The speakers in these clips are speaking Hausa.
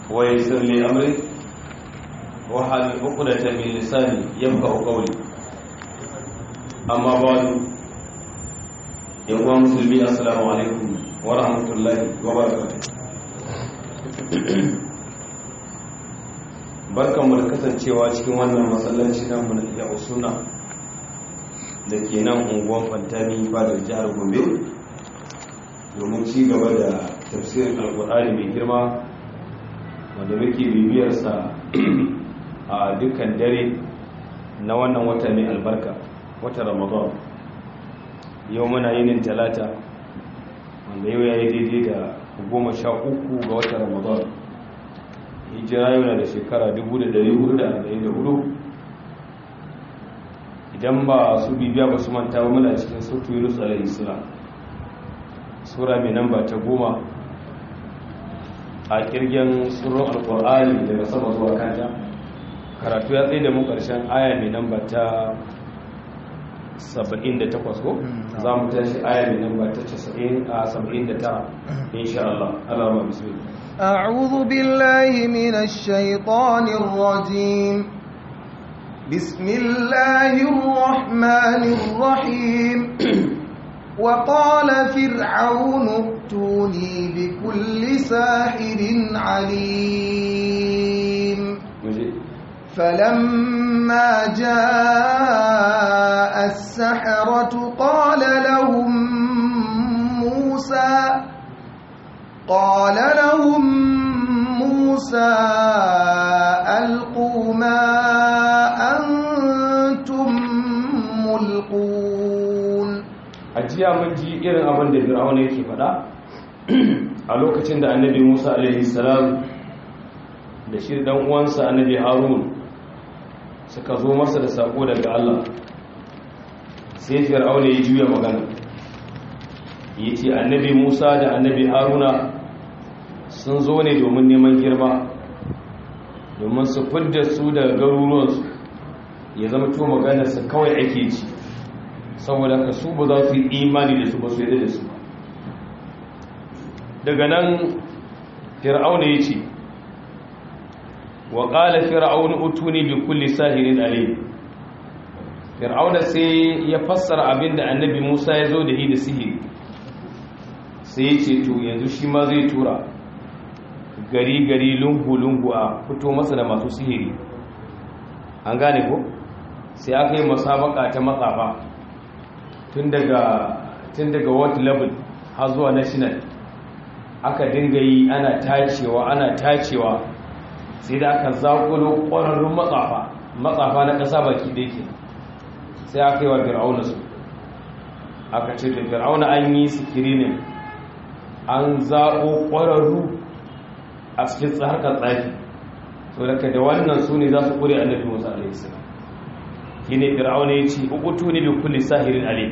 ويسر لي أمري وحل عقدة من لساني يفقه قولي أما بعد يقوى مسلمي السلام عليكم ورحمة الله وبركاته barkanmu da kasancewa cikin wannan matsalaci na mun iya usuna da ke nan unguwan fantami fadar jihar gombe domin ci gaba da tafsirin alkur'ani mai girma wanda muke bibiyarsa a dukkan dare na wannan wata mai albarka wata ramadan yau muna yinin talata wanda yau ya yi daidai da goma sha uku ga wata ramadan hijira yau na da shekara 1444 idan ba su bibiya ba su manta ba muna cikin sautu yunus alaihi salam sura mai namba ta goma a kirgin tsoron alkur'ani daga sama zuwa kanta karatu ya tsaye da mu karshen aya mai namba ta 78 ko za mu tashi aya mai namba ta 79 insha Allah Allah ma bismillah أعوذ بالله من الشيطان الرجيم بسم الله الرحمن الرحيم وقال فرعون ائتوني بكل ساحر عليم فلما جاء السحرة قال لهم موسى قال لهم موسى ألقوا ما أنتم ملقون ajiya mun ji irin abin da fir'auna yake faɗa a lokacin da annabi Musa alaihi salam da shi dan uwansa annabi Harun suka zo masa da sako daga Allah sai fir'auna ya juya magana yace annabi Musa da annabi Haruna sun zo ne domin neman girma domin su fidda su daga garuruwansu ya zama to maganarsa kawai ake ci saboda ka su ba za su yi imani da su ba su yadda da su daga nan fir'auna ya ce wa ƙala fir'auna utuni bi kulli sahirin alim fir'auna sai ya fassara abin da annabi musa ya zo da yi da sihiri sai ya ce to yanzu shi ma zai tura gari-gari lungu-lungu a fito masa da masu sihiri an gane ko sai aka yi masabaka ta matsafa tun daga tun daga world level har zuwa national aka dinga yi ana tacewa ana tacewa sai da aka zakulo ƙwararrun matsafa matsafa na ƙasa baki da yake sai aka yi wa fir'auna su aka ce da fir'auna an yi sikirinin an zaɓo ƙwararru a cikin harkar tsaki so daga da wannan su ne za su ƙure annabi musa alaihi salam shi ne fir'auna ya ce ubutu ne bi kulli sahirin alim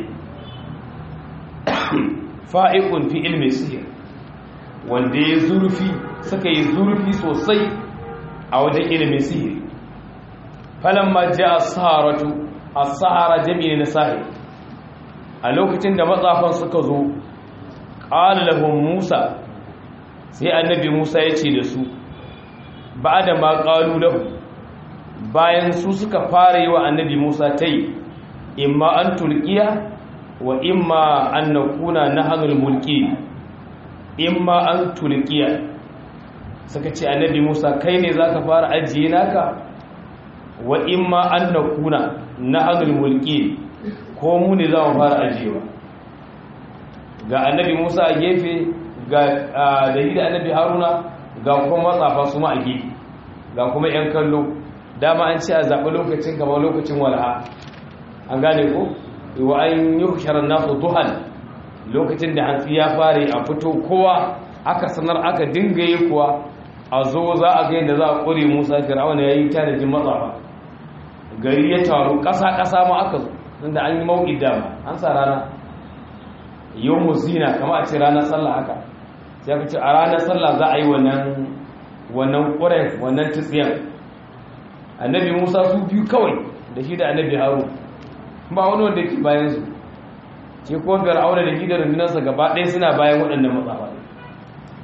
fa'ikun fi ilmi sihir wanda ya zurfi suka yi zurfi sosai a wajen ilimin sihiri falon ma ji a saharatu a sahara jami'in na sahir a lokacin da matsafan suka zo ƙalalahun musa sai annabi musa ya ce da su ba da ma ƙalu lahu bayan su suka fara yi wa annabi musa ta yi imma an tulkiya wa imma an na kuna na hannun mulki imma an tulkiya suka ce annabi musa kai ne za ka fara ajiye naka wa imma an na kuna na hannun mulki ko mu ne za mu fara ajiyewa ga annabi musa a gefe ga da da annabi haruna ga kuma matsafa su ma a gefe ga kuma 'yan kallo dama an ce a zaɓi lokacin kamar lokacin walha an gane ko wa an yi sharar nasu duhan lokacin da hantsi ya fare a fito kowa aka sanar aka dinga yi kuwa a zo za a ga yadda za a ƙure musa fir'aun ya yi tanajin matsafa gari ya taru ƙasa-ƙasa ma aka zo inda an yi mauƙi dama an sa rana yau musina kama a ce ranar sallah haka sai aka ce a ranar sallah za a yi wannan wannan ƙuren wannan tsiyan annabi musa su biyu kawai da shi da annabi haru ba wani wanda ke bayan su ce ko fir'auna da gidan rundunarsa gaba ɗaya suna bayan waɗannan matsafa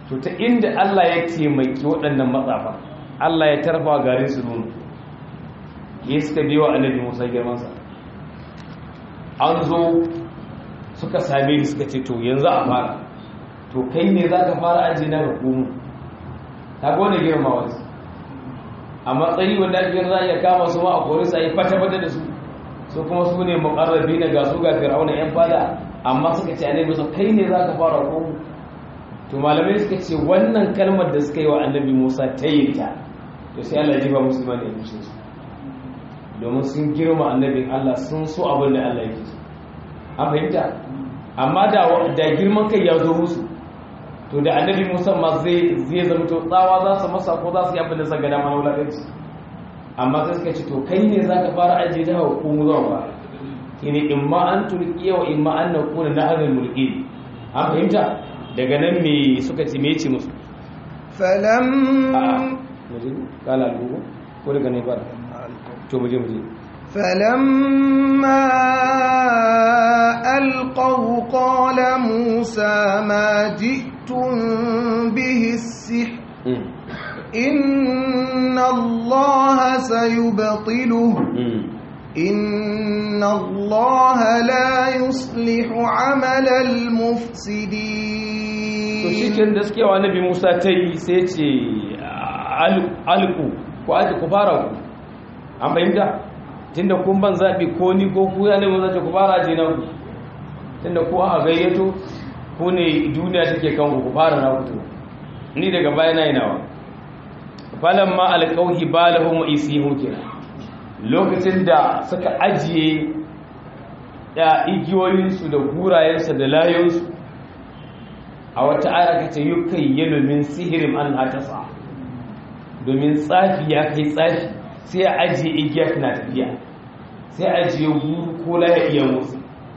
to ta inda Allah ya taimaki waɗannan matsafa Allah ya tarfa garin su nono ya suka biyo annabi Musa girmansa an zo suka same ni suka ce to yanzu a fara to kai ne za ka fara aji na ga komo ta gwane girma wasu a matsayi wanda ake za a iya kama su ma a kori sa yi fata-fata da su su kuma su ne makarrabi na gasu ga fir'auna yan fada amma suka ce annabi musa kai ne za ka fara komo to malamai suka ce wannan kalmar da suka yi wa annabi musa ta yi ta to sai allah jiba musulman ya mushe su domin sun girma annabin allah sun so abin da allah yake so an fahimta amma da da girman kai ya zo musu to da annabi musa ma zai zai zama to tsawa za su masa ko za su yi abin da suka gada mana wulaƙanci amma sai suka ce to kai ne za ka fara ajiye da hawa ko mu zuwa ba shine in ma an turkiya wa in ma an na kuna na hannun mulki an fahimta daga nan me suka ce me ce musu falam muje kala albubu ko daga ne ba to muje muje فلما ألقوا قال موسى ما جئتم به السحر إن الله سيبطله إن الله لا يصلح عمل المفسدين to shikin da suke wa annabi Musa ta yi sai ce alku ko aji ku fara ku an fahimta tunda kun ban zaɓi ko ni ko ku ya nemi zace ku fara je na ku tunda ku aka gayyato ku ne duniya take kan ku fara na ku ni daga baya na yi nawa falan ma alƙauhi balahum wa isihu kenan lokacin da suka ajiye da igiyoyinsu da gurayensu da layonsu a wata ayar ka ce yukai yalo min sihirin an hatasa domin tsafi ya kai tsafi sai a ajiye igiya tana tafiya sai a ajiye guru ko laya iya musu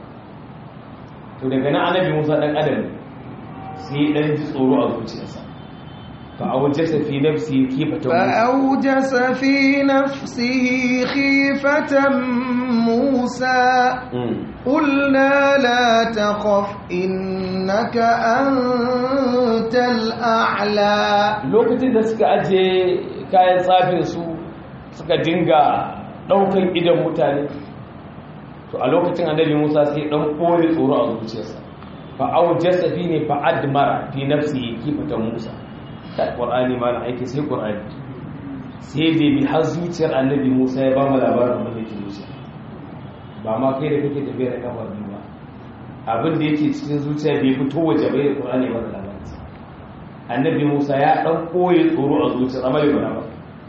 to daga nan annabi musa dan adam sai dan ji tsoro a zuciyarsa فأوجس في نفسه خيفة فأوجس في نفسه خيفة موسى قلنا لا تخف إنك أنت الأعلى lokacin da suka aje kayan tsafin su suka dinga ɗaukan idan mutane to a lokacin annabi Musa sai dan kore tsoro a zuciyarsa fa aujasa fi ne fa admara fi nafsihi kifatan Musa ta ƙwar'ani ma na aiki sai ƙwar'ani sai dai bi har zuciyar annabi musa ya ba mu labarin abin da ke zuciya ba ma kai da kake tafiya da kafa biyu ba abin da yake cikin zuciya bai fito waje bai da ƙwar'ani ba da labarin annabi musa ya ɗan ɓoye tsoro a zuciyar amma bai ba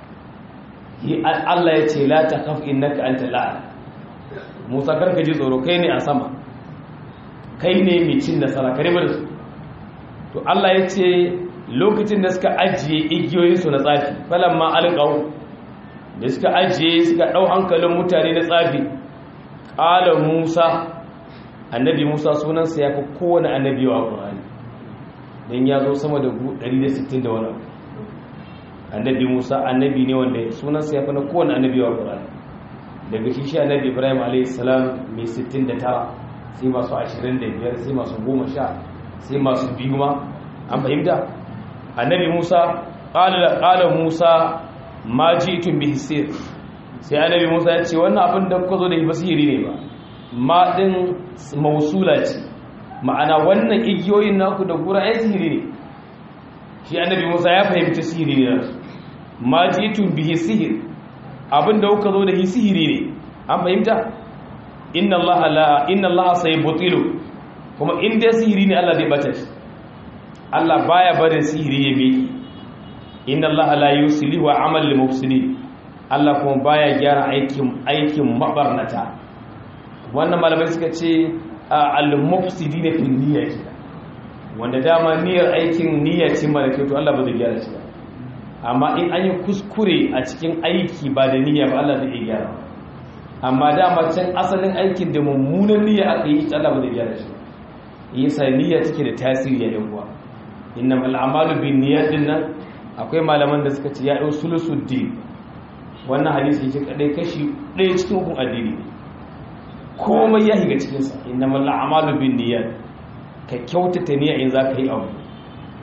Allah ya ce la ta kaf innaka anta la'a musa karka ji tsoro kai ne a sama kai ne mai cin nasara kare da su to Allah ya ce lokacin da suka ajiye igiyoyinsu na tsafi falon ma alƙawu da suka ajiye suka ɗau hankalin mutane na tsafi ƙala musa annabi musa sunansa ya fi kowane annabi wa ƙurani don ya zo sama da 160 da wani annabi musa annabi ne wanda sunansa ya fi na kowane annabi wa ƙurani daga shi shi annabi ibrahim a.s. mai 69 sai masu 25 sai masu 10 sai masu biyu ma an fahimta annabi musa ƙala musa ma ji tun bi hisir sai annabi musa ya ce wannan abin da kuka zo da basiri ne ba ma ɗin mausula ce ma'ana wannan igiyoyin naku da gura ya sihiri ne shi annabi musa ya fahimci sihiri ne nasu ma ji tun bi hisir abin da kuka zo da sihiri ne an fahimta inna allaha la inna allaha sayubtilu kuma in dai sihiri ne Allah zai bata shi Allah baya barin sihiri ya miki inna Allah la yuslihu amal lil mufsidin Allah kuma baya gyara aikin aikin mabarnata wannan malamai suka ce al mufsidin fi niyya wanda dama niyyar aikin niyya ce mara kyau to Allah ba zai gyara shi ba amma in an yi kuskure a cikin aiki ba da niyya ba Allah zai iya gyara amma dama can asalin aikin da mummunan niyya aka yi Allah ba zai gyara shi ba yasa niyya take da tasiri ya yan uwa innamal a'malu bin niyyat nan akwai malaman da suka ce ya dau sulusuddin wannan hadisi shi kadai kashi ɗaya cikin hukun addini komai ya higa cikin sa innamal a'malu bin niyyat ka kyautata niyya in zaka yi abu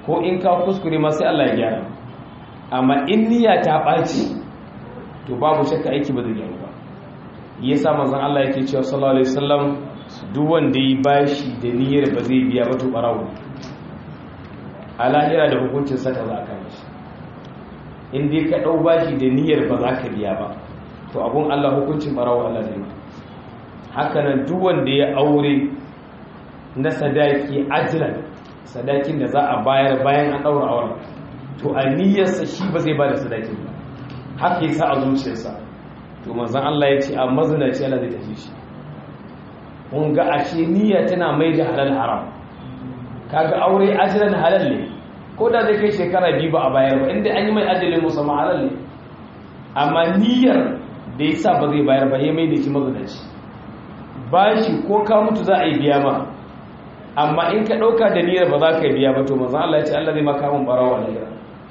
ko in ka kuskure ma sai Allah ya gyara amma in niyya ta ɓaci to babu shakka aiki ba zai gyaru ba yasa manzon Allah yake cewa sallallahu alaihi wasallam duk wanda yi bashi da niyyar ba zai biya ba to barawo a lahira da hukuncin saka za a kama shi in dai ka ɗau bashi da niyyar ba za ka biya ba to abun Allah hukuncin barawo Allah zai haka nan duk wanda ya aure na sadaki ajilan sadakin da za a bayar bayan an ɗaura auren to a niyyarsa shi ba zai ba da sadakin ba haka yasa a zuciyarsa to manzon Allah ya ce a mazinaci Allah zai tafi shi kun ga ashe niyya tana mai da halal haram kaga aure ajilan halal ne ko da zai kai shekara biyu ba a bayar ba inda an yi mai ajalin musamman halal ne amma niyyar da ya sa ba zai bayar ba ya mai da shi mazinaci bashi ko ka mutu za a yi biya ma amma in ka ɗauka da niyyar ba za ka biya ba to manzon Allah ya ce Allah zai maka mun barawa lahira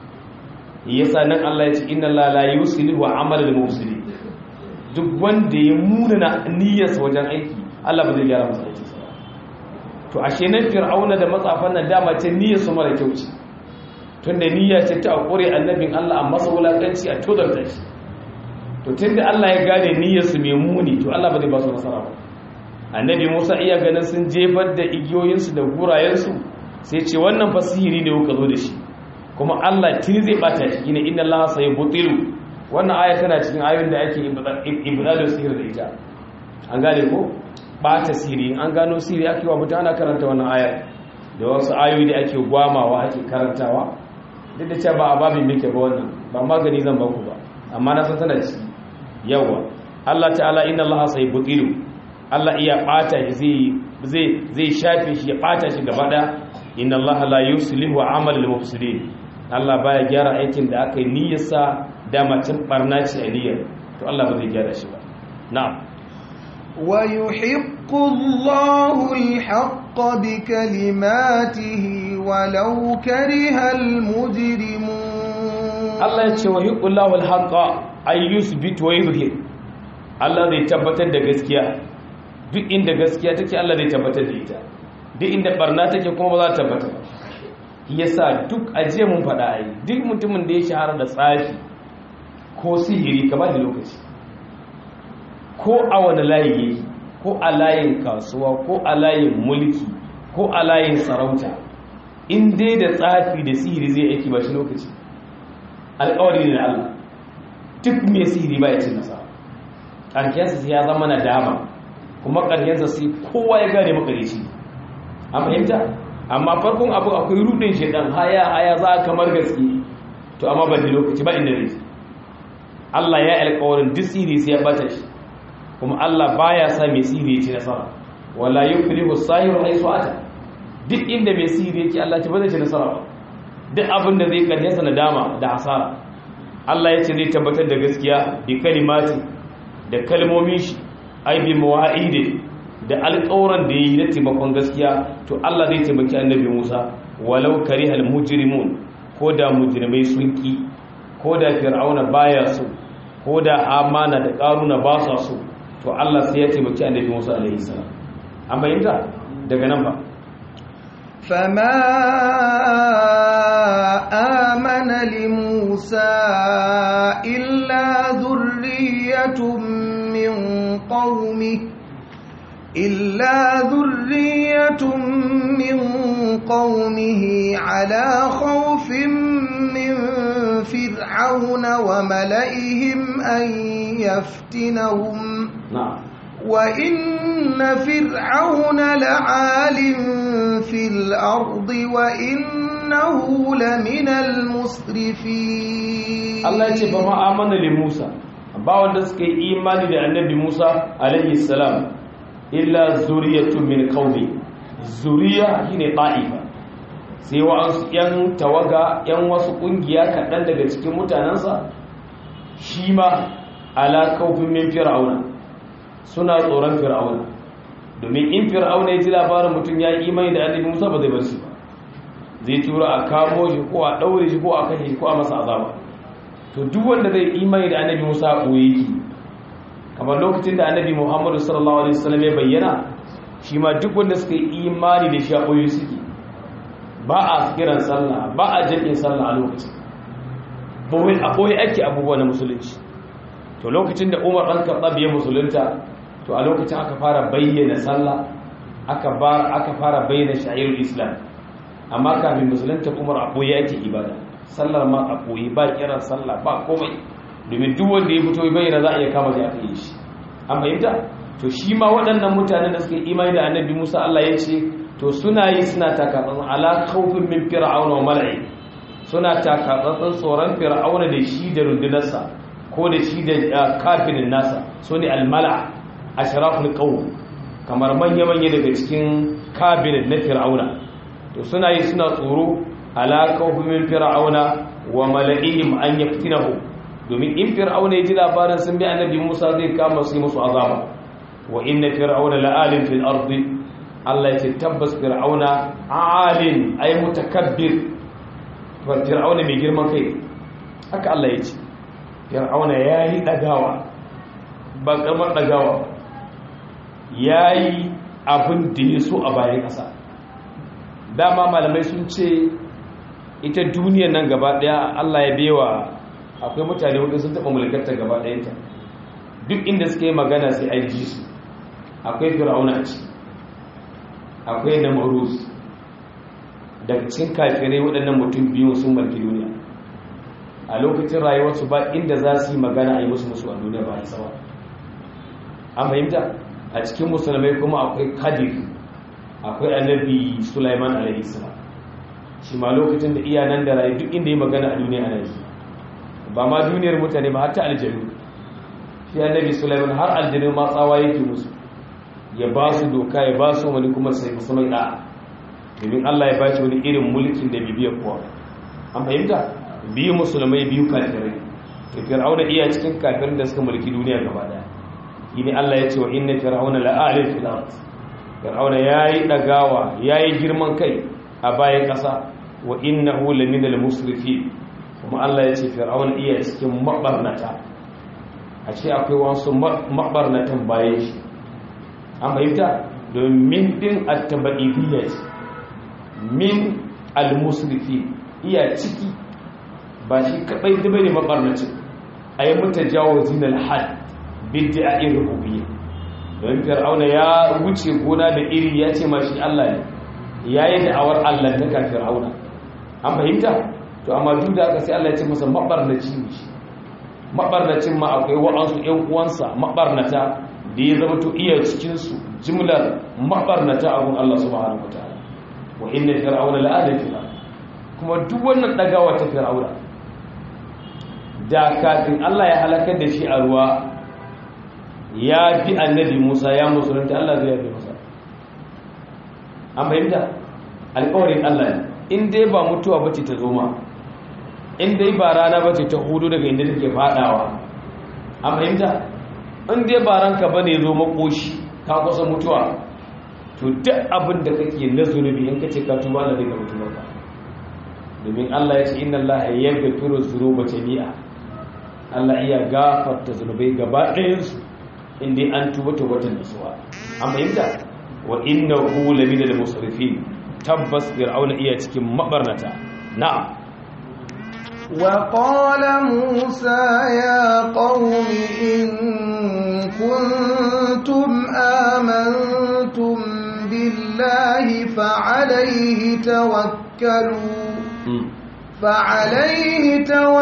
yasa nan Allah ya ce inna Allah la yuslihu amal al-mufsidi duk wanda ya muna niyyarsa wajen aiki Allah ba zai gyara masa aiki to ashe nan fir'auna da matsafan nan dama ce niyyar su mara kyau ce tunda niyya ce ta akure annabin Allah amma sa wulakanci a tozarta shi to tunda Allah ya gane niyyar su mai muni to Allah ba zai ba su nasara ba annabi Musa iya ganin sun jefar da igiyoyinsu da gurayensu sai ce wannan fasihiri ne kuka zo da shi kuma Allah tuni zai bata shi ne inna Allah sai butilu wannan aya tana cikin ayoyin da ake ibdalu sihir da ita an gane ko bata sihiri an gano sihiri ake wa mutane ana karanta wannan aya da wasu ayoyi da ake gwamawa ake karantawa duk da cewa ba a babin muke ba wannan ba magani zan baku ba amma na san tana ci yawa Allah ta'ala inna Allah sai butilu Allah iya bata shi zai zai shafe shi ya bata shi gaba daya inna Allah la yuslihu amal al-mufsidin Allah baya gyara aikin da aka yi niyyarsa da macin barna ce a niyyar to Allah ba zai gyara shi ba na'am wa yuhiqqu Allahu al-haqqa bi kalimatihi walau kariha al-mujrimun Allah ya ce wa yuhiqqu Allahu al-haqqa ay yusbit wa yuzhir Allah zai tabbatar da gaskiya duk inda gaskiya take Allah zai tabbatar da ita duk inda barna take kuma ba za ta tabbata ba yasa duk ajiye mun faɗa ai duk mutumin da ya shahara da tsafi ko sihiri ka ba da lokaci ko a wani layi yake ko a layin kasuwa ko a layin mulki ko a layin sarauta in dai da tsafi da sihiri zai aiki ba shi lokaci alƙawari ne na Allah duk mai sihiri ba ya ce nasa ƙarshensa sai ya zama na dama kuma ƙarshensa sai kowa ya gane makarici an fahimta amma farkon abu akwai rudin shaidan haya haya za kamar gaske to amma ba da lokaci ba inda zai Allah ya alƙawarin duk sihiri sai ya bata shi kuma Allah baya sa mai sihiri ya ci nasara wala yuflihu sahiru haythu ata duk inda mai sihiri yake Allah ta ba zai ci nasara ba duk abin da zai kalle sa nadama da hasara Allah ya ce zai tabbatar da gaskiya bi kalimati da kalmomin shi ai bi mawa'idi da alƙawuran da yi na taimakon gaskiya to Allah zai taimaki annabi Musa walau karihal mujrimun ko da mujrimai sun ki ko da fir'auna baya so ko da amana da karuna ba sa so to Allah sai ya taimaki annabi Musa alaihi salam an bayyana daga nan ba فما آمن لموسى إلا ذرية من قومه إلا ذرية من قومه على خوف من فرعون وملئهم أن يفتنهم na'am وإن فرعون لعال في الأرض وإنه لمن المسرفين Allah ya ce ba ma amana li Musa ba wanda suka yi imani da annabi Musa alaihi salam illa zuriyatun min qaumi zuriya shine ta'ifa sai wasu yan tawaga yan wasu kungiya kaɗan daga cikin mutanensa shi ma ala kaufin min fir'auna suna tsoron fir'auna domin in fir'auna ya ji labarin mutum ya yi imani da annabi Musa ba zai bar shi ba zai tura a kamo shi ko a ɗaure shi ko a kashe shi ko a masa azaba to duk wanda zai imani da annabi Musa a ɓoye yake kamar lokacin da annabi Muhammadu sallallahu alaihi wasallam ya bayyana shi ma duk wanda suka yi imani da shi a ɓoye suke ba a kiran sallah ba a jami'in sallah a lokacin boye a boye ake abubuwa na musulunci to lokacin da umar ɗan karɓar ya musulunta to a lokacin aka fara bayyana sallah aka fara bayyana sha'irul islam amma kafin musulunta umar a boye ake ibada sallar ma a boye ba kiran sallah ba komai domin duk wanda ya fito bayyana za a iya kama shi aka yi shi an fahimta to shi ma waɗannan mutanen da suka yi imani da annabi musa allah ya ce to suna yi suna takatsantsan ala khawfin min fir'auna wa mala'i suna takatsantsan tsoron fir'auna da shi da rundunarsa ko da shi da kafirin nasa so ne almala ashraful qawm kamar manya manya daga cikin kabinet na fir'auna to suna yi suna tsoro ala khawfin min fir'auna wa mala'ihim an yaftinahu domin in fir'auna ya ji labarin sun bi annabi Musa zai kama su musu azaba wa inna fir'auna la'alim fil ardi Allah ya ce tabbas fir'auna alin ay mutakabbir fir'auna mai girman kai haka Allah ya ce fir'auna yayi dagawa ba kamar dagawa yayi abin da ya so a bayan kasa dama malamai sun ce ita duniyar nan gaba daya Allah ya bewa akwai mutane wadda sun taɓa mulkarta gaba ɗayanta duk inda suka yi magana sai a ji su akwai fir'auna ce akwai namarus daga cikin kafirai waɗannan mutum biyu sun mulki duniya a lokacin rayuwarsu ba inda za su yi magana a yi musu musu a duniya ba a sawa an fahimta a cikin musulmai kuma akwai kadir akwai annabi sulaiman alaihi salam shi ma lokacin da iya nan da rayu duk inda yi magana a duniya ana yi ba ma duniyar mutane ba har ta aljanu shi annabi sulaiman har aljanu ma tsawa yake musu ya ba su doka ya ba su wani kuma sai musu mai da'a domin Allah ya bashi wani irin mulkin da bibiyar kowa an fahimta biyu musulmai biyu kafirai to fir'auna iya cikin kafirin da suka mulki duniya gaba daya shine Allah ya ce wa inna fir'auna la'alil fil ard fir'auna yayi dagawa yayi girman kai a bayan kasa wa innahu laminal musrifin kuma Allah ya ce fir'aun iya cikin mabarnata a ce akwai wasu mabarnatan bayan shi an fahimta domin din attaba'idiyya ce min almusrifi iya ciki ba shi kadai da bane mabarnacin a yi mata jawo zinal had bidda a irin rububiyya don fir'auna ya wuce gona da iri ya ce mashi Allah ne ya yi da'awar Allah ta kan fir'auna an fahimta to amma duk da aka sai Allah ya ce masa mabarnaci ne shi mabarnacin ma akwai wa'ansu ƴan uwansa mabarnata da ya zama to iya cikin su jimlar mabarnata abun Allah subhanahu wataala wa inna fir'auna la'ala fil kuma duk wannan dagawa ta fir'auna da kafin Allah ya halakar da shi a ruwa ya fi annabi Musa ya musulunta Allah zai yafe masa an fahimta alƙawarin Allah ne in dai ba mutuwa bace ta zo ma in dai ba rana bace ta hudu daga inda take fadawa an fahimta in dai ba ranka bane zo makoshi ka kusa mutuwa to duk abin da kake na zunubi in kace ka tuba da daga mutuwarka domin Allah ya ce inna Allah yaghfiru dhunuba jami'a Allah iya gafarta zunubai gaba ɗayan su in dai an tuba tawbatan nasuwa an fahimta wa innahu lamina al-musrifin tabbas fir'auna iya cikin mabarnata na'am وقال موسى يا قوم إن كنتم آمنتم بالله فعليه توكلوا فعليه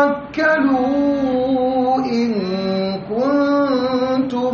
توكلوا إن كنتم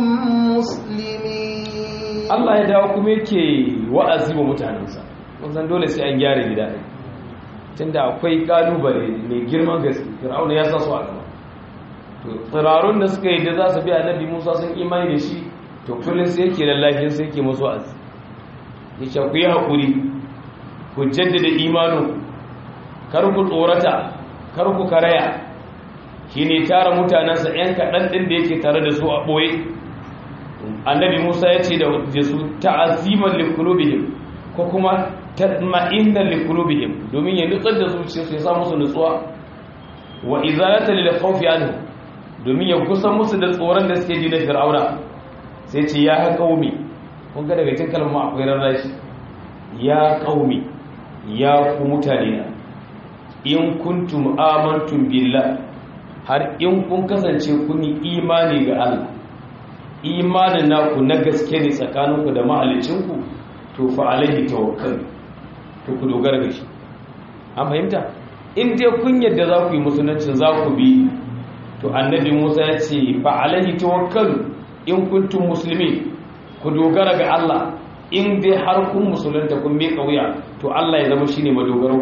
مسلمين الله يدعو kuma yake wa'azi wa mutanensa wannan dole sai an gyara gida ɗin tunda akwai kalubale mai girman gaske fir'auna ya sa su a gaba to tsirarun da suka yi da za su bi annabi musa sun imani da shi to kullum sai yake lallafin sai yake musu azi ya ce ku yi haƙuri ku jaddada imanin kar ku tsorata kar ku karaya shi ne tara mutanensa 'yan kaɗan ɗin da yake tare da su a ɓoye annabi musa ya ce da su ta'aziman likulubihim ko kuma tatma'inna liqulubihim domin ya nutsar da zuciyarsu ya sa musu nutsuwa wa izalata lil khawfi anhu domin ya kusan musu da tsoron da suke ji na fir'auna sai ce ya qaumi kun ga daga cikin kalmar akwai rarrashi ya qaumi ya ku mutane in kuntum amantum billah har in kun kasance kun yi imani ga Allah imanin naku na gaske ne tsakaninku da mahalicinku to fa alaihi tawakkal to ku dogara da shi an fahimta in dai kun yadda za ku yi musulunci za ku bi to annabi Musa ya ce fa alaihi tawakkal in kuntum muslimin ku dogara ga Allah in dai har kun musulunta kun miƙa wuya to Allah ya zama shine madogaro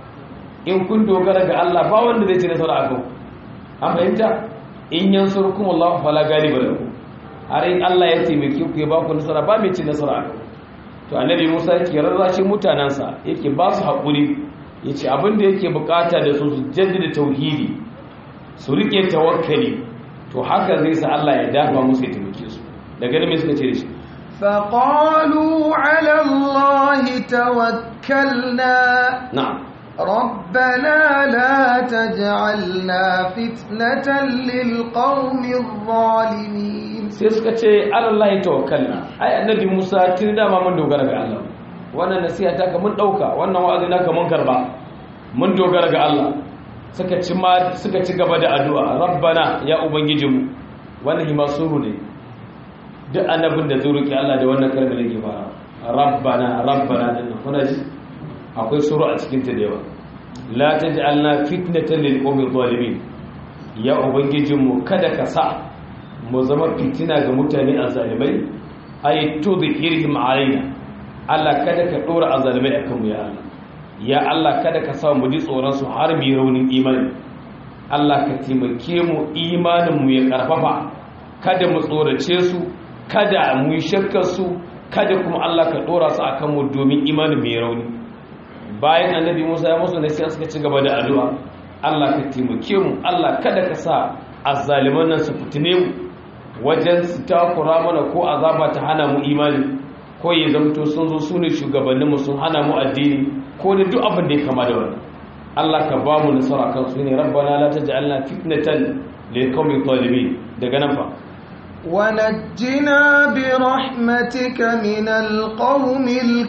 in kun dogara ga Allah ba wanda zai ci nasara a kan an fahimta in yansurkum Allah fala galiba lakum har in Allah ya taimake ku ya ba ku nasara ba mai ci nasara a kan to annabi Musa yake rarrashin mutanansa yake ba su haƙuri yace abin da yake bukata da su su jaddada tauhidi su rike tawakkali to haka zai sa Allah ya dafa musu ya taimake su daga nan me suka ce da shi فقالوا على الله توكلنا na'am ربنا لا تجعلنا فتنة للقوم الظالمين sai suka ce Allah ya tawakkalna ai annabi Musa tun da ma mun dogara ga Allah wannan nasiha ta ka mun dauka wannan wa'azi na ka mun karba mun dogara ga Allah suka ci ma suka ci gaba da addu'a rabbana ya ubangijinmu wannan hima suru ne duk annabin da zai roki Allah da wannan kalmar da ke fara rabbana rabbana din kuna ji akwai suru a cikin ta da yawa la taj'alna fitnatan lil qawmi zalimin ya ubangijinmu kada ka sa mu zama fitina ga mutane azalimai ay tudhirhim alaina Allah kada ka dora azalimai akan mu ya Allah ya Allah kada ka sa mu ji tsoron su har mu yi raunin imani Allah ka taimake mu imanin mu ya karfafa kada mu tsorace su kada mu yi shakkar su kada kuma Allah ka dora su akan mu domin imanin mu ya rauni bayan annabi Musa ya musu nasiha suka ci gaba da addu'a Allah ka taimake mu Allah kada ka sa azzaliman nan su fitine mu wajen su takura mana ko azaba ta hana mu imani ko ya zamto sun zo su ne shugabanninmu sun hana mu addini ko da duk abin da ya kama da wannan Allah ka ba mu nasara kan su ne rabbana la taj'alna fitnatan lil qawmi zalimin daga nan fa ونجنا برحمتك من القوم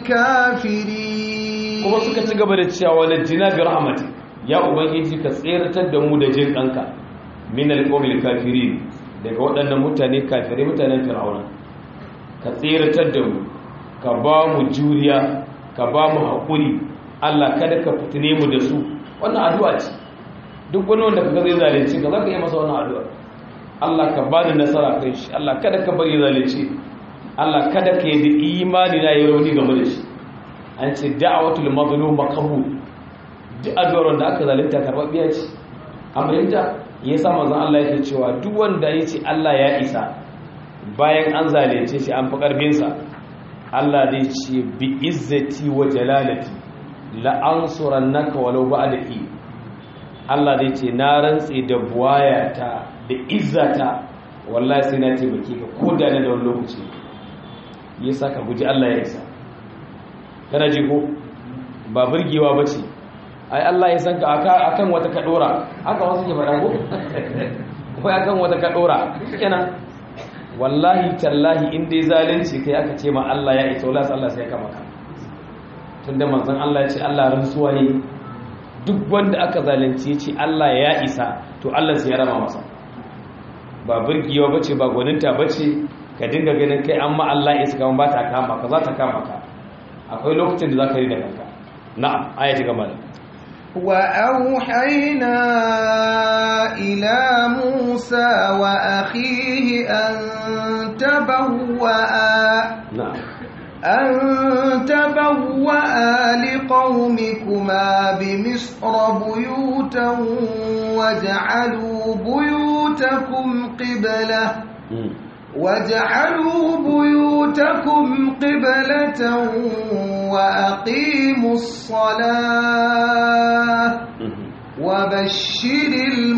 الكافرين kuma suka ci gaba da cewa wala jina bi rahmati ya ubangiji ka tseratar da mu da jin kanka min al qawmi kafirin daga waɗannan mutane kafirai mutanen fir'auna ka tseratar da mu ka ba mu juriya ka ba mu haƙuri Allah kada ka fitine mu da su wannan addu'a ce duk wani wanda kaga zai zalunci ka zaka yi masa wannan addu'a Allah ka ba ni nasara kai shi Allah kada ka bari zalunci Allah kada ka yi da imani na yi rauni game da shi an ce da'awatul mazlum maqbul duk addu'ar da aka zalunta karɓaɓɓiya ce an fahimta yasa manzon Allah yake cewa duk wanda ya ce Allah ya isa bayan an zalunce shi an fi ƙarfinsa Allah zai ce bi izzati wa jalalati la ansurannaka walau ba'da hi Allah zai ce na rantse da buwayata da izzata wallahi sai na taimake ka ko da da wani lokaci yasa ka guji Allah ya isa kana ji ko ba burgewa bace ai Allah ya san ka akan wata kadora haka wasu ke faɗa ko ko akan wata kadora kenan wallahi tallahi in dai zalunci kai aka ce ma Allah ya isa wallahi Allah sai ya kama ka tunda manzon Allah ya ce Allah rantsuwa ne duk wanda aka zalunci ya ce Allah ya isa to Allah sai ya rama masa ba burgiwa bace ba gwaninta bace ka dinga ganin kai amma Allah ya isa kaman ba ta kama ka za ta kama ka akwai lokacin da zaka yi da kanka na'am ayati gaba وأوحينا إلى موسى وأخيه أن تبوأ na'am أن تبوأ لقومكما بمصر بيوتا واجعلوا بيوتكم قبلة Mm. واجعلوا بيوتكم قبلة وأقيموا الصلاة Mhm. وبشر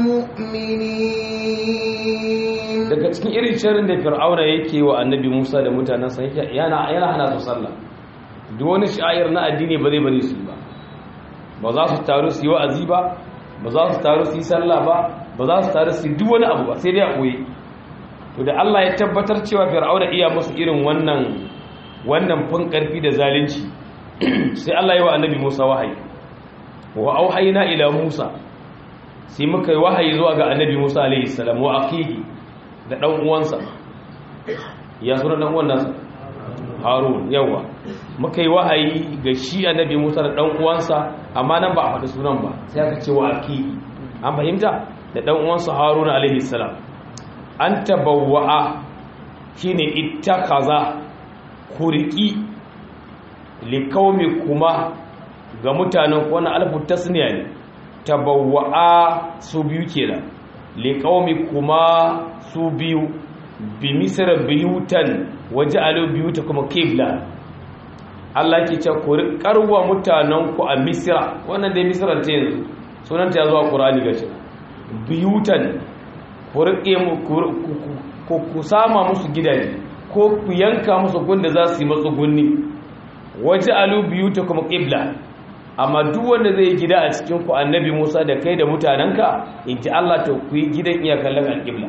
المؤمنين daga cikin irin shirin da fir'auna yake wa annabi musa da mutanensa yake- yana yana hana su sallah duk wani sha'ir na addini ba zai bari su yi ba ba za su taru su yi wa'azi ba ba za su taru su yi sallah ba ba za su taru su yi duk wani abu ba sai dai a koyi to da Allah ya tabbatar cewa fir'auna iya musu irin wannan wannan fin karfi da zalunci sai Allah ya wa annabi Musa wahayi wa auhayna ila Musa sai muka yi wahayi zuwa ga annabi Musa alaihi salam wa akhihi da dan uwansa ya sura dan uwan nasa Harun yawa muka yi wahayi ga shi annabi Musa da dan uwansa amma nan ba a faɗi sunan ba sai aka ce wa akhihi an fahimta da dan uwansa Harun alaihi salam an tabawwa'a shine ittakaza kuriki likaumi kuma ga mutanen wani alfu tasniya ne tabawwa'a su biyu kenan likaumi kuma su biyu bi misra biyutan waje alo biyuta kuma kibla Allah ke ce ku rikarwa mutanen ku a misra wannan dai misra ta yanzu sunanta ya zuwa qur'ani gashi biyutan ku rike mu ku sama musu gidaje ko ku yanka musu gunda za su yi matsugunni waje alu biyu ta kuma ƙibla amma duk wanda zai gida a cikin ku annabi musa da kai da mutanenka in ji allah ta ku yi gidan iya kallon alƙibla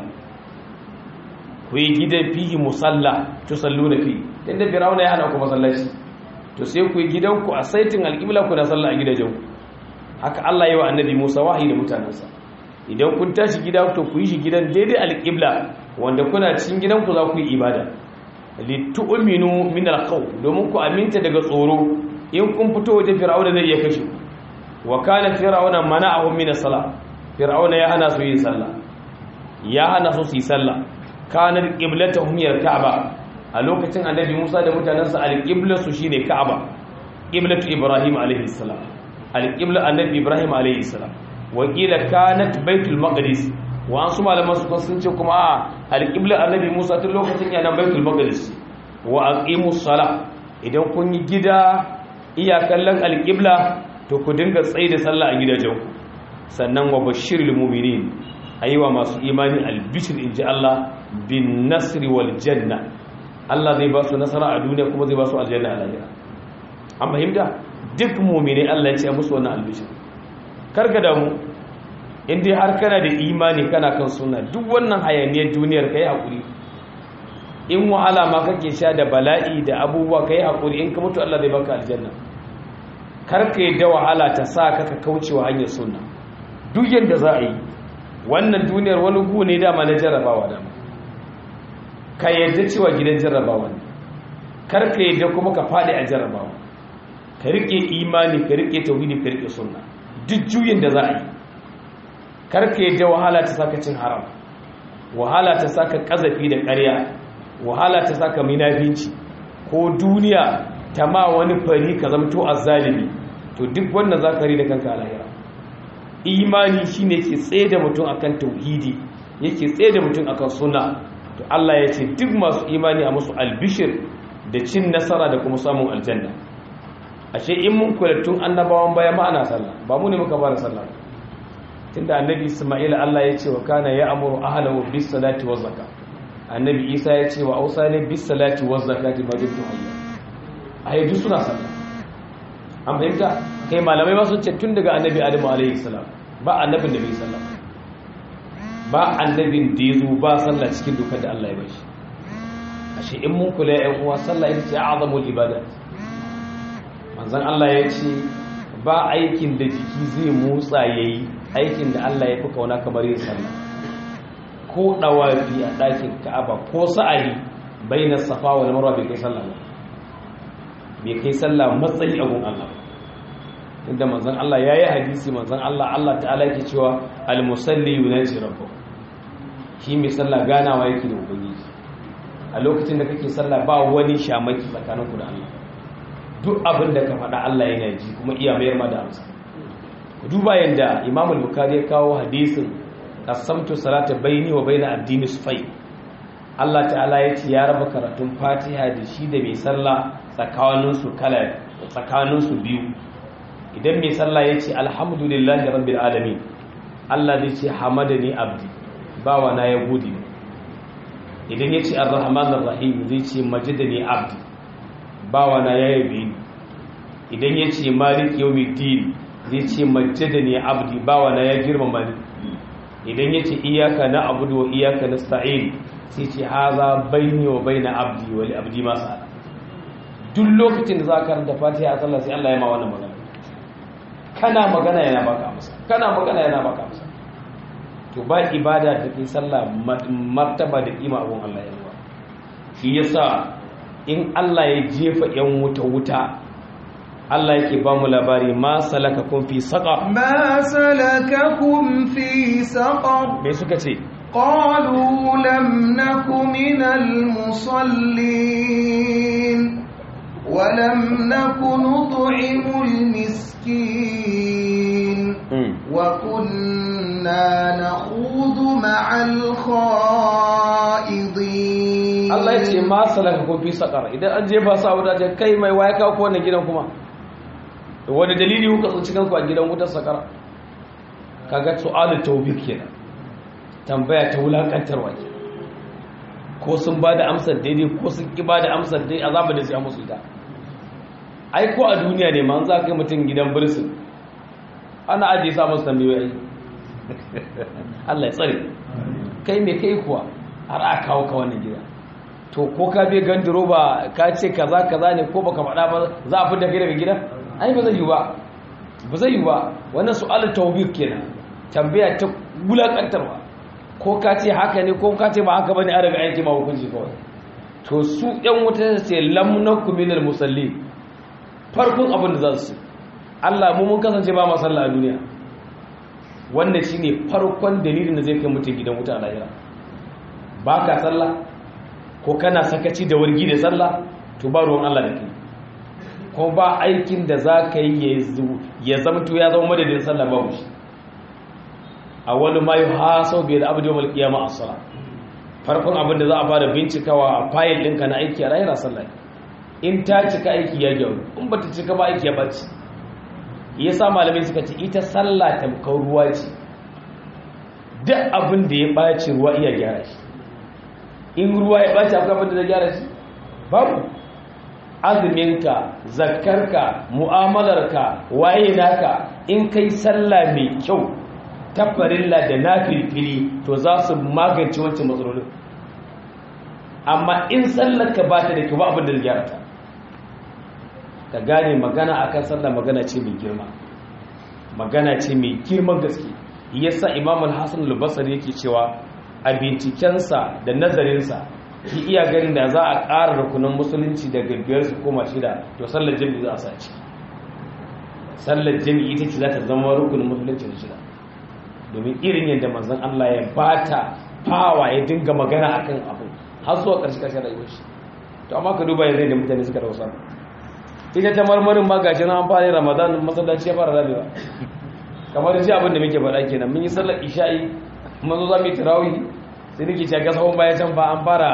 ku yi gidan fihi musalla to sallu da fi inda firawuna ya hana ku masallaci to sai ku yi gidanku a saitin alƙibla ku na sallah a gidajenku haka allah yi wa annabi musa wahayi da mutanensa idan kun tashi gida to ku yi shi gidan daidai alƙibla wanda kuna cikin gidanku za ku yi ibada litu'minu min al-qaw domin ku aminta daga tsoro in kun fito waje fir'auna zai iya kashe wa kana fir'auna mana'ahum min as-salah fir'auna ya hana su yin sallah ya hana su su yi sallah kana qiblatuhum hiya al-ka'ba a lokacin annabi Musa da mutanansa al-qibla su shine ka'aba qiblatu ibrahim alayhi salam al-qibla annabi ibrahim alayhi salam wa qila kanat baitul maqdis wa an su malaman su sun ce kuma a alƙiblar annabi musa tun lokacin yana baitul maqdis wa aqimus sala idan kun yi gida iya kallon alƙibla to ku dinga tsaye da sallah a gidajenku sannan wa bashirul mu'minin ayiwa masu imani albishir inji Allah bin nasri wal janna Allah zai ba su nasara a duniya kuma zai ba su aljanna a lahira an fahimta duk mu'mini Allah ya ce musu wannan albishir karka damu in dai har kana da imani kana kan suna duk wannan hayaniyar duniyar ka yi haƙuri in wahala ma kake sha da bala'i da abubuwa ka yi haƙuri in ka mutu Allah zai baka aljanna karka yi da wahala ta sa ka ka kaucewa hanyar suna duk yadda za a yi wannan duniyar wani gu ne dama na jarrabawa dama ka yadda cewa gidan jarrabawa ne karka yadda kuma ka faɗi a jarrabawa ka riƙe imani ka riƙe tauhidi ka riƙe sunna duk juyin da za a yi karka yadda wahala ta saka cin haram wahala ta saka kazafi da ƙarya wahala ta saka minafinci ko duniya ta ma wani fari ka zamto azzalimi to duk wannan zakari da kanka a lahira imani shine ke tsaye da mutum akan tauhidi yake tsaye da mutum akan sunna to Allah ya ce duk masu imani a musu albishir da cin nasara da kuma samun aljanna ashe in mun kula tun annabawan baya ma ana sallah ba mu ne muka fara sallah tunda annabi Isma'il Allah ya ce wa kana ya amuru ahlahu bis salati waz zakat annabi Isa ya ce wa ausani bis salati waz zakati ma dukkan hayya ayi duk suna sallah an fahimta kai malamai ma sun ce tun daga annabi Adamu alaihi salam ba annabin da bai sallah ba annabin da yazo ba sallah cikin dokar da Allah ya bashi ashe in mun kula ƴan uwa sallah ita ce azamul ibadat manzon Allah ya ce ba aikin da jiki zai motsa yayi aikin da Allah ya fi kauna kamar yin sallah ko dawafi a ɗakin Ka'aba ko sa'ayi bainas safa wal marwa bai kai sallah ba bai kai sallah matsayi a gun Allah inda manzon Allah yayi hadisi manzon Allah Allah ta'ala yake cewa al musalli yunaji rabbuh shi mai sallah ganawa yake da ubangiji a lokacin da kake sallah ba wani shamaki tsakaninku da Allah duk abin da ka faɗa Allah yana ji kuma iya mayar ma da amsa duba yadda imam al-bukhari ya kawo hadisin qasamtu salata baini wa baina addini sufai Allah ta'ala ya ce ya raba karatun fatiha da shi da mai sallah tsakanin su kala tsakanin su biyu idan mai sallah ya ce alhamdulillahi rabbil alamin Allah zai ce hamadani abdi bawa na ya gode idan ya ce arrahmanir rahim zai ce majidani abdi bawa na ya yabe ni idan ya ce malik yawmiddin zai ce majjada ne abdi bawa na ya girmama ni idan ya ce iyaka na abudu wa iyaka na sta'in sai ce haza baini wa baina abdi wali abdi masu ala duk lokacin da za ka karanta fatiha a sallah sai Allah ya ma wannan magana kana magana yana baka amsa kana magana yana baka amsa to ba ibada da kai sallah martaba da kima abun Allah ya yi shi yasa in Allah ya jefa yan wuta wuta Allah yake ba mu labari ma salakakum fi saqar ما سلككم في سقر me suka ce قالوا لم نك من المصلين ولم نك نطعم المسكين Mm. وكنا نخوض مع الخائضين Allah ya ce ma salakakum fi saqar idan an jefa su a wuta ce kai mai waya kawo ko wannan gidan kuma wani dalili kuka tsinci kanku a gidan wutar sakara kaga su'alu tawbik kenan tambaya ta wulakantarwa ke ko sun ba da amsar daidai ko sun ki ba da amsar dai azaba da sai musu ita ai ko a duniya ne man za ka yi mutum gidan birsin ana ajiye sa musu tambayoyi Allah ya tsare kai me kai kuwa har a kawo ka wannan gida to ko ka bai gandiro ba ka ce kaza kaza ne ko baka faɗa ba za a fita kai daga gida ai ba zai yi ba ba zai yi ba wannan su'alar tawbik kenan tambaya ta wulakantarwa ko ka ce haka ne ko ka ce ba haka bane a daga aiki ma hukunci kawai to su yan wuta ce lam nakum minal musallin farkon abin da za su Allah mu mun kasance ba mu sallah a duniya wannan shine farkon dalilin da zai kai mutum gidan wuta a lahira ba ka sallah ko kana sakaci da wargi da sallah to ba ruwan Allah da kai ko ba aikin da za ka yi ya zamto ya zama madadin sallah babu shi a wani ma yi hasau bai da abin yawon kiyama a sallah farkon abin da za a fara bincikawa a fayil ɗinka na aiki a rayuwar sallah in ta cika aiki ya gyaru in ba ta cika ba aiki ya ɓaci ya sa malamai suka ce ita sallah tamkar ruwa ce duk abin da ya ɓaci ruwa iya gyara shi in ruwa ya ɓaci akwai abin da zai gyara shi babu azuminka zakkarka mu'amalarka waye naka in kai sallah mai kyau ta farilla da na filfili to za su magance wancan matsalolin amma in sallarka ba ta da kyau ba abin da zai gyara ta ka gane magana akan sallah magana ce mai girma magana ce mai girman gaske yasa imam al-hasan al-basri yake cewa a bincikensa da nazarinsa ki iya ganin da za a ƙara rukunin musulunci daga biyar su koma shida to sallar jami'i za a sa ciki sallar jami'i ita ce za ta zama rukunin musulunci da shida domin irin yadda manzon Allah ya bata fawa ya dinga magana akan abu har zuwa ƙarshe ƙarshen rayuwar shi to amma ka duba yanzu da mutane suka dausa ita ta marmarin ma gashi na an fara ramadan masallaci ya fara rabewa kamar ji abin da muke faɗa kenan mun yi sallar isha'i mun zo za mu yi tarawih sai nake cewa gasahon baya can ba an fara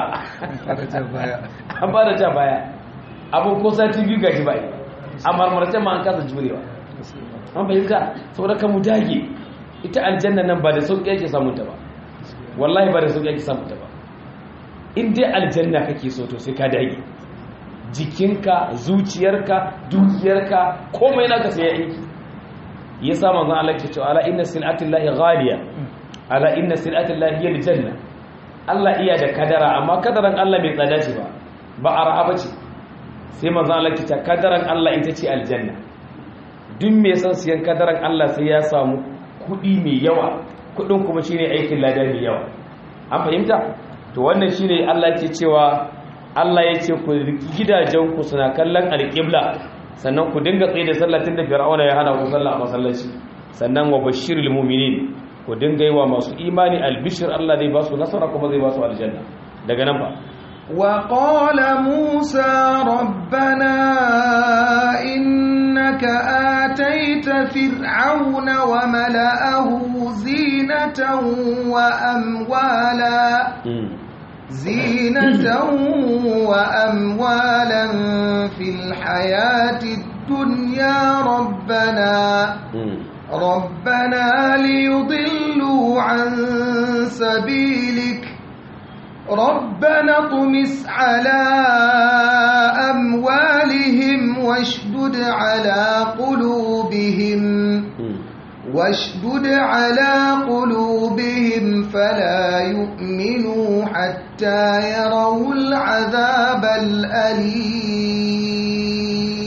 an fara ta baya abin ko sati biyu gashi ba a marmarce ma an kasa jurewa an fahimta saboda kan mu dage ita aljanna nan ba da sauƙi yake samun ta ba wallahi ba da sauƙi yake samun ta ba in dai aljanna kake so to sai ka dage jikinka zuciyarka dukiyarka komai naka sai ya aiki ya sa manzon Allah ke cewa ala inna sil'atillahi ghaliya ala inna sil'atillahi hiya aljanna Allah iya da kadara amma kadaran Allah bai tsada ce ba ba arha bace sai manzon Allah ke cewa kadaran Allah ita ce aljanna duk mai son siyan kadaran Allah sai ya samu kudi mai yawa kudin kuma shine aikin lada mai yawa an fahimta to wannan shine Allah ke cewa Allah ya ce ku riki gidajenku suna kallon alƙibla sannan ku dinga tsaye da sallatin da fir'auna ya hana ku sallah a masallaci sannan wa bashirul mu'minin ku dinga yi wa masu imani albishir Allah zai ba su nasara kuma zai ba su aljanna daga nan ba وقال موسى ربنا إنك آتيت فرعون وملأه زينة وأموالا زينة وأموالا في الحياة الدنيا ربنا ربنا ليضلوا عن سبيلك ربنا اطمس على أموالهم واشدد على قلوبهم واشدد على قلوبهم فلا يؤمنوا حتى يروا العذاب الأليم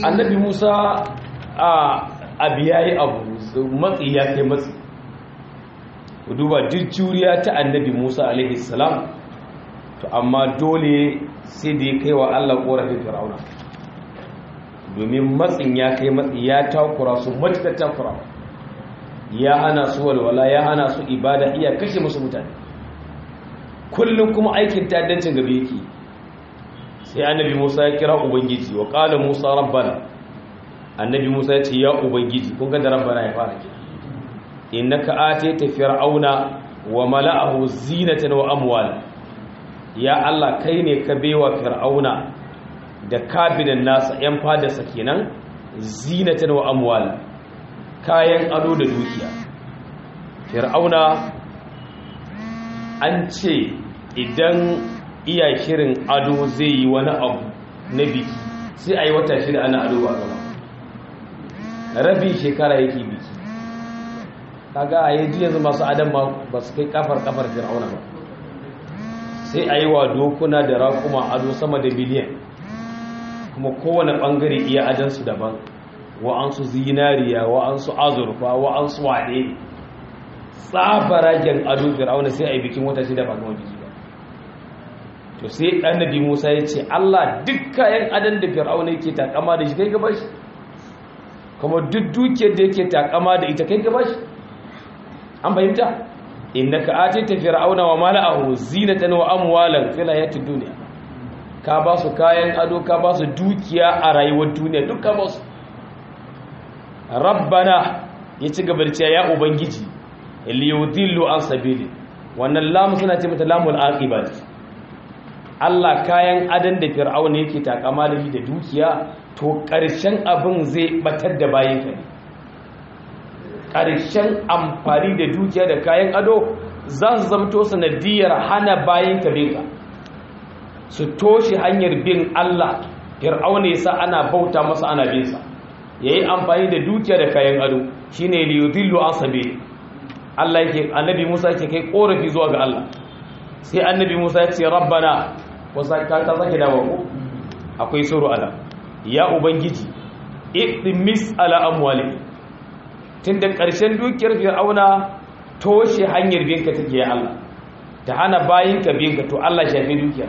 annabi musa a abu ya yi abu matsi ya kai matsi ku duba duk juriya ta annabi musa alaihi salam to amma dole sai da ya kai wa allah korafin fir'auna domin matsin ya kai matsi ya takura su matuƙar takura ya hana su walwala ya hana su ibada iya kashe musu mutane kullum kuma aikin ta'addancin gabe yake sai annabi musa ya kira ubangiji wa ƙala musa rabbana annabi musa ya ce ya ubangiji kun ga da rabbana ya fara kira innaka atayta fir'auna wa mala'ahu zinatan wa amwal ya allah kai ne ka baiwa fir'auna da kabinan nasa yan fadarsa kenan zinatan wa amwal kayan ado da dukiya fir'auna an ce idan iya shirin ado zai yi wani abu na biki sai a yi wata shida ana ado ba gaba rabin shekara yake biki kaga a yi yanzu masu adam ba su kai kafar kafar fir'auna ba sai a yi wa dokuna da rakuma ado sama da biliyan kuma kowane bangare iya adansu daban wa'ansu zinariya wa'ansu azurfa wa'ansu waɗe tsabaragen ado fir'auna sai a yi bikin wata shida ba gama biki ba to sai annabi Musa ya ce Allah duk kayan adan da Fir'auna yake takama da shi kai gaba shi kuma duk dukiyar da yake takama da ita kai gaba shi an fahimta innaka atita fir'auna wa mala'ahu zinatan wa amwalan fil hayatid dunya ka ba su kayan ado ka ba su dukiya a rayuwar duniya duk ka ba su rabbana ya ci gaba da cewa ya ubangiji liyudillu an sabili wannan lamu suna ce mata lamul aqibat Allah kayan adan da fir'auna yake takama da shi da dukiya to ƙarshen abin zai batar da bayan ka ne ƙarshen amfani da dukiya da kayan ado za su zamto sanadiyar hana bayan ka bin ka su toshe hanyar bin Allah fir'auna yasa ana bauta masa ana bin sa yayi amfani da dukiya da kayan ado shine liyudillu asabi Allah yake annabi Musa yake kai korafi zuwa ga Allah sai annabi Musa ya ce rabbana wasa ka ta zaki dawo ko akwai suru ala ya ubangiji iqmis ala amwali tunda karshen dukiyar fir'auna toshe hanyar binka take ya Allah ta hana bayinka binka to Allah shafe dukiyar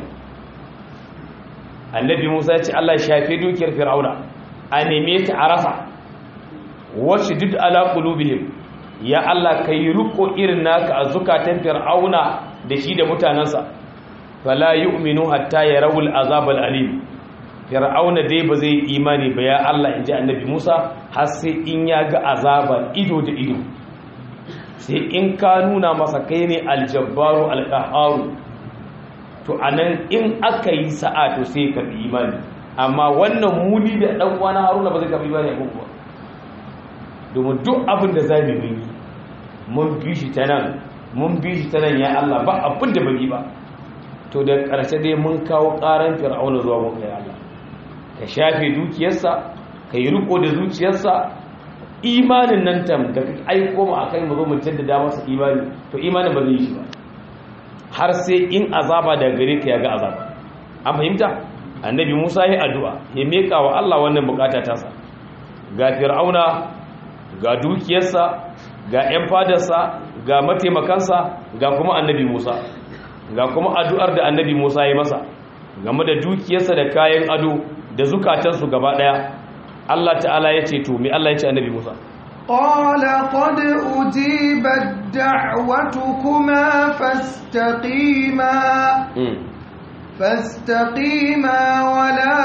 annabi Musa ya ce Allah shafe dukiyar fir'auna a neme ta a rasa washdud ala qulubihim ya Allah kai ruko irin naka a zukatan fir'auna da shi da mutanansa fala yu'minu hatta yarawul azab alim fir'auna dai ba zai imani ba ya Allah inji annabi Musa har sai in ya ga azaba ido da ido sai in ka nuna masa kai ne aljabbaru alqaharu to anan in aka yi sa'a to sai ka bi imani amma wannan muni da dan uwana Haruna ba zai ka bi imani ko kuwa domin duk abin da zamu yi mun bi shi ta nan mun bi shi ta nan ya Allah ba abin da bai ba to da ƙarshe dai mun kawo ƙaran fir'auna zuwa mun kai Allah ka shafe dukiyarsa ka yi riko da zuciyarsa imanin nan tam da ka aiko mu akai mu zo mu jaddada masa imani to imanin ba zai yi shi ba har sai in azaba da gare ka ya ga azaba an fahimta annabi Musa ya addu'a ya meka wa Allah wannan bukata tasa ga fir'auna ga dukiyarsa ga 'yan fadarsa ga mataimakansa ga kuma annabi Musa ga kuma addu'ar da annabi Musa ya masa game da dukiyarsa da kayan ado da zukatansu gaba daya Allah ta'ala ya ce to me Allah ya ce annabi Musa قال قد أجيبت دعوتكما فاستقيما فاستقيما ولا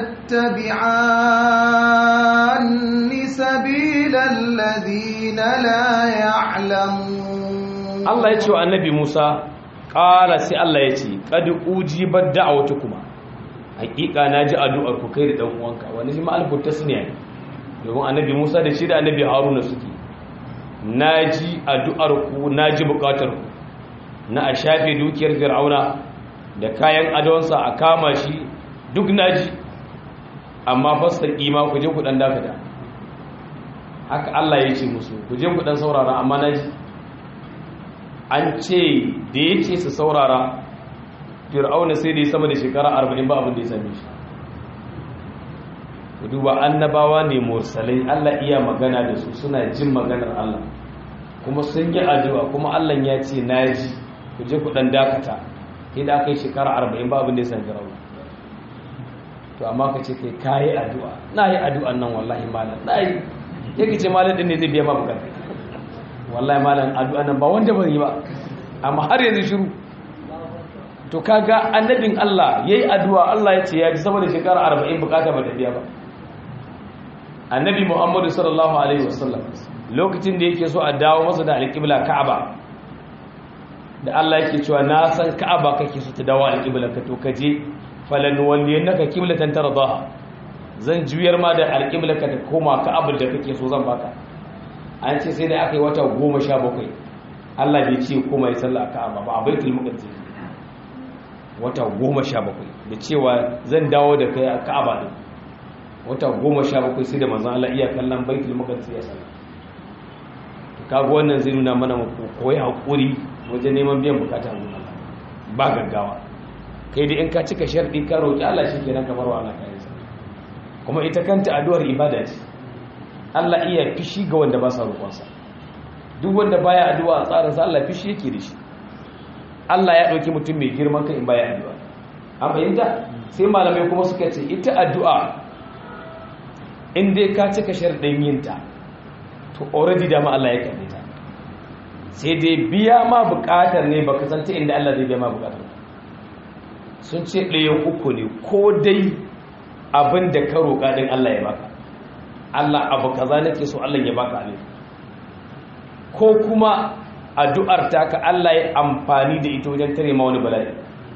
تتبعان سبيل الذين لا يعلمون Allah ya ce wa annabi Musa ƙara sai Allah ya ce ƙadi ujibar da'awata kuma hakika na ji addu'ar ku kai da ɗan uwanka wani shi ma'alfur ta suniya ne domin annabi Musa da shi da annabi Haruna suke na ji addu'ar ku na ji buƙatar ku na a shafe dukiyar fir'auna da kayan adonsa a kama shi duk na ji amma fasta ƙima ku je ku ɗan dakata haka Allah ya ce musu ku je ku ɗan saurara amma na ji an ce da ya ce su saurara fir'auna sai da ya sama da shekara arba'in ba abin da ya same shi duba annabawa ne mursalai Allah iya magana da su suna jin maganar Allah kuma sun yi addu'a kuma Allah ya ce na ji ku je ku dan dakata sai da aka yi shekara arba'in ba abin da ya san firauna to amma ka ce kai kayi addu'a na yi addu'an nan wallahi malam na yi yake ce malam din ne zai biya ma bukata wallahi malam addu'an nan ba wanda ban yi ba amma har yanzu shiru to kaga annabin Allah yayi addu'a Allah ya ce ya ji sama da shekara 40 bukata ba ta biya ba annabi Muhammad sallallahu alaihi wasallam lokacin da yake so a dawo masa da alƙibla Ka'aba da Allah yake cewa na san Ka'aba kake so ta dawo alƙibla ka to kaje falan walliyannaka qiblatan tardaha zan juyar ma da alƙibla ka ta koma Ka'aba da kake so zan baka an ce sai da aka yi wata 17 Allah bai ce koma ya sallah a Ka'aba ba a Baitul Muqaddas wata goma sha bakwai da cewa zan dawo da kai a ka'aba ne wata goma sha bakwai sai da manzan Allah iya kallon baitul maqdis ya sana to kaga wannan zai nuna mana koyi hakuri wajen neman biyan bukata mun Allah ba gaggawa kai da in ka cika sharɗi ka roki Allah shikenan kamar wa Allah kai sa kuma ita kanta addu'ar ibada ce Allah iya fishi ga wanda ba sa roƙonsa duk wanda baya addu'a a tsarin sa Allah fishi yake da shi Allah ya ɗauki mutum mai girman kan in baya addu'a an fahimta sai malamai kuma suka ce ita addu'a in dai ka cika sharɗin yinta to already dama Allah ya kalle ta sai dai biya ma buƙatar ne baka san ta inda Allah zai biya ma buƙatar sun ce ɗayan uku ne ko dai abin da ka roƙa din Allah ya baka Allah abu kaza nake so Allah ya baka ne ko kuma addu'ar ta ka Allah ya amfani da ita wajen tare ma wani bala'i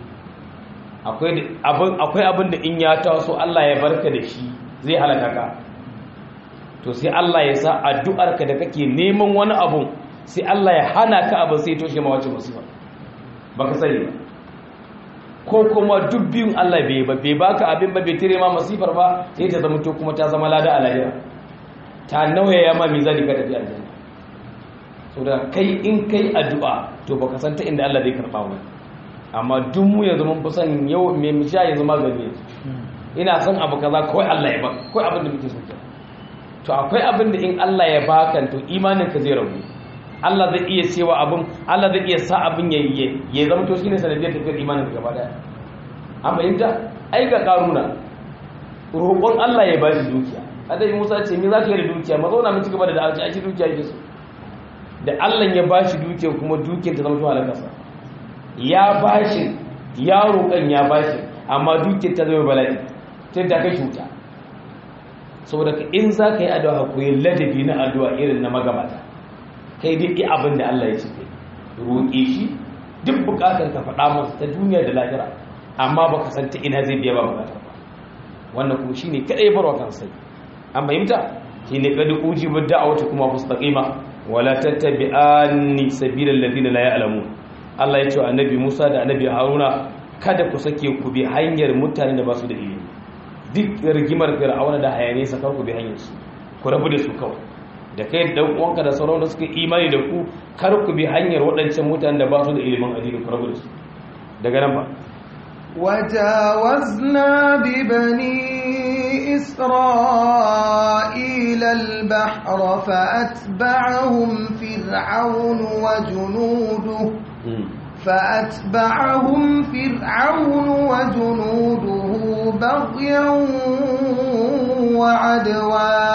akwai abin da in ya taso Allah ya barka da shi zai halaka ka to sai Allah ya sa addu'ar ka da kake neman wani abun sai Allah ya hana ka abin sai toshe ma wacce musiba baka sani ba ko kuma duk biyun Allah bai ba bai baka abin ba bai tare ma masifar ba sai ta zama to kuma ta zama lada a lahira ta nauyaya ma mizani ka tafi aljanna saboda kai in kai addu'a to baka san ta inda Allah zai karba wani amma duk mu yanzu mun fi son yau me mu sha yanzu magani ina son abu kaza kawai Allah ya baka kawai abin da muke so ke to akwai abin da in Allah ya baka to imanin ka zai rabu Allah zai iya cewa abin Allah zai iya sa abin ya yi ya zama to shine sanadiyar tafiyar imanin ka gaba daya an fahimta ai ga karuna roƙon Allah ya bashi dukiya adai Musa ce me za ka yi da dukiya mazauna mu ci gaba da da'awa a ci dukiya yake so da Allah ya ba shi duke kuma duke ta zama tuwa kasa ya ba shi ya roƙon ya ba shi amma duke ta zama bala'i ta da kai cuta saboda ka in za ka yi addu'a ku yi ladabi na addu'a irin na magabata kai duk yi abin da Allah ya ce kai roƙe shi duk buƙatar ka faɗa masa ta duniya da lahira amma baka san ta ina zai biya ba buƙatar ba wannan kuma shine kadai barwa kan sai an fahimta shine kadu ujibu da'awata kuma mustaqima wala tattabi'anni sabilal ladina la ya'lamun Allah ya ce wa annabi Musa da annabi Haruna kada ku sake ku bi hanyar mutanen da ba su da ilimi duk rigimar Fir'auna da hayane sa kar ku bi hanyar su ku rabu da su kawai da kai da uwanka da sauran da suka imani da ku kar ku bi hanyar waɗancan mutanen da ba su da ilimin addini ku rabu da su daga nan ba وجاوزنا ببني إسرائيل البحر فأتبعهم فرعون وجنوده فأتبعهم فرعون وجنوده بغيا وعدوا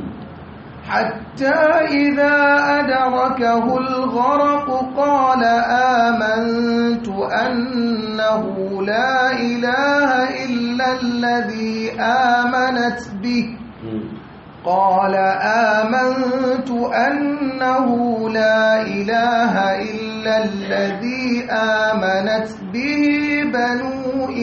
حتى إذا أدركه الغرق قال آمنت أنه لا إله إلا الذي آمنت به قال آمنت أنه لا إله إلا الذي آمنت به بنو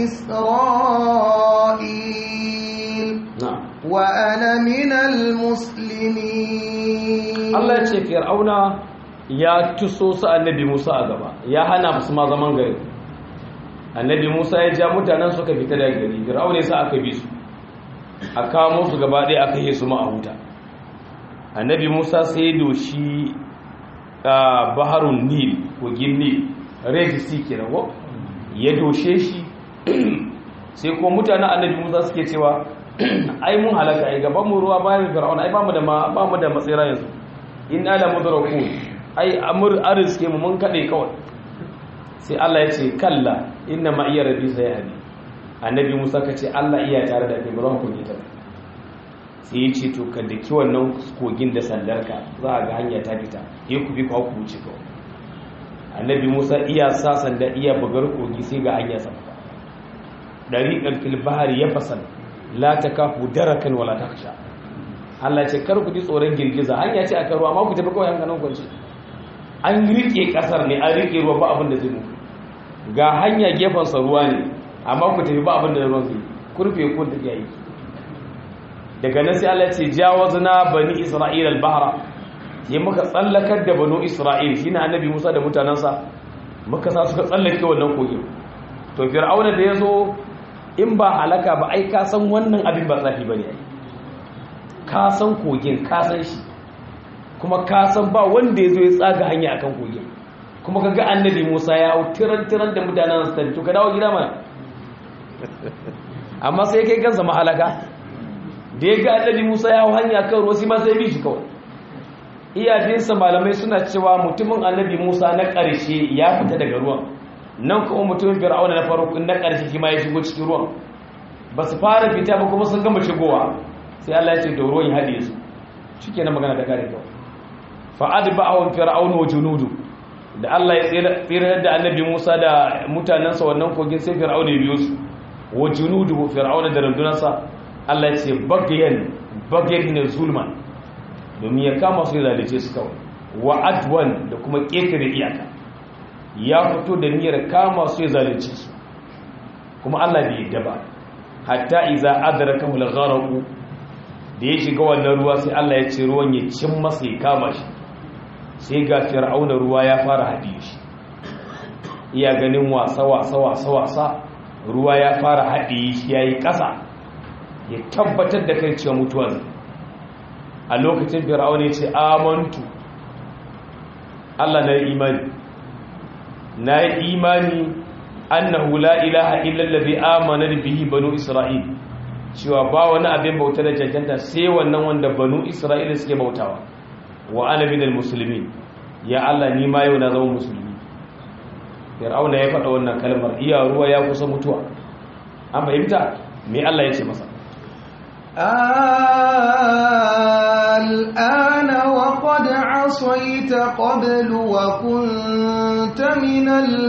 إسرائيل na'am وأنا من المسلمين Allah ya ce fir'auna ya tuso su annabi Musa a gaba ya hana su ma zaman gari annabi Musa ya ja mutanen suka fita daga gari fir'auna ya sa aka bi su a kamo su gaba ɗaya aka yi su ma a huta annabi Musa sai ya doshi a baharun nil kogin nil red sea kenan ko ya doshe shi sai kuma mutanen annabi Musa suke cewa ai mun halaka ai gaban mu ruwa bayan fir'auna ai bamu da bamu da matsira yanzu in ala mudraku ai amur arzike mu mun kade kawai sai Allah ya ce kalla inna ma iya rabbi sayhadi annabi Musa ka ce Allah iya tare da kai ba zan kunye ta sai ya ce to ka daki wannan kogin da sandarka za a ga hanya ta fita ya ku bi ku ku wuce kawai annabi Musa iya sa sanda iya bugar kogi sai ga hanya sa dariqan fil bahri yafasan la takafu darakan wala takhsha Allah ce kar ku ji tsoron girgiza hanya ce aka ruwa amma ku tafi kawai hankalin kwance an rike kasar ne an rike ruwa ba abin da zai muku ga hanya gefen sa ruwa ne amma ku tafi ba abin da ruwan zai kurfe ku da yayi daga nan sai Allah ce jawazna bani isra'ila al-bahra yi muka tsallakar da banu isra'il shine annabi Musa da mutanansa muka sa suka tsallake wannan kogin to fir'auna da yazo in ba halaka ba ai ka san wannan abin ba tsafi bane ai ka san kogin ka san shi kuma ka san ba wanda yazo ya tsaga hanya akan kogin kuma kaga annabi Musa ya hau tiran tiran da mutanen sa to ka dawo gida mana amma sai kai kansa mahalaka da ya ga annabi Musa ya hau hanya kan ruwa sai ma sai bi shi kawai iyayensa malamai suna cewa mutumin annabi Musa na ƙarshe ya fita daga ruwan nan kuma mutumin fir'auna na farko na ƙarshe shi ma ya shigo cikin ruwan ba su fara fita ba kuma sun gama shigowa sai Allah ya ce da ruwan ya haɗe su shike na magana da kare kawai fa adba'ahum fir'aunu wa junudu da Allah ya tsira da annabi Musa da mutanansa wannan kogin sai fir'auna ya biyo su wa junudu fir'auna da rundunarsa Allah ya ce bagayan bagayan ne zulman domin ya kama su ya zalice su kawai wa adwan da kuma ƙetare iyaka ya fito da niyyar kama su ya zalice su kuma Allah bai yadda ba hatta iza adraka mul gharaqu da ya shiga wannan ruwa sai Allah ya ce ruwan ya cin masa ya kama shi sai ga fir'auna ruwa ya fara hadiye shi iya ganin wasa wasa wasa wasa ruwa ya fara hadiye shi yayi ƙasa ya tabbatar da kai cewa mutuwa zai a lokacin fir'auna ya ce amantu Allah na yi imani na yi imani annahu la ilaha illallazi amana bihi banu isra'il cewa ba wani abin bauta da cancanta sai wannan wanda banu isra'ila suke bautawa wa ana minal muslimin ya Allah ni ma yau na zama musulmi fir'auna ya faɗa wannan kalmar iya ruwa ya kusa mutuwa an fahimta me Allah ya ce masa الآن وقد عصيت قبل وكنت من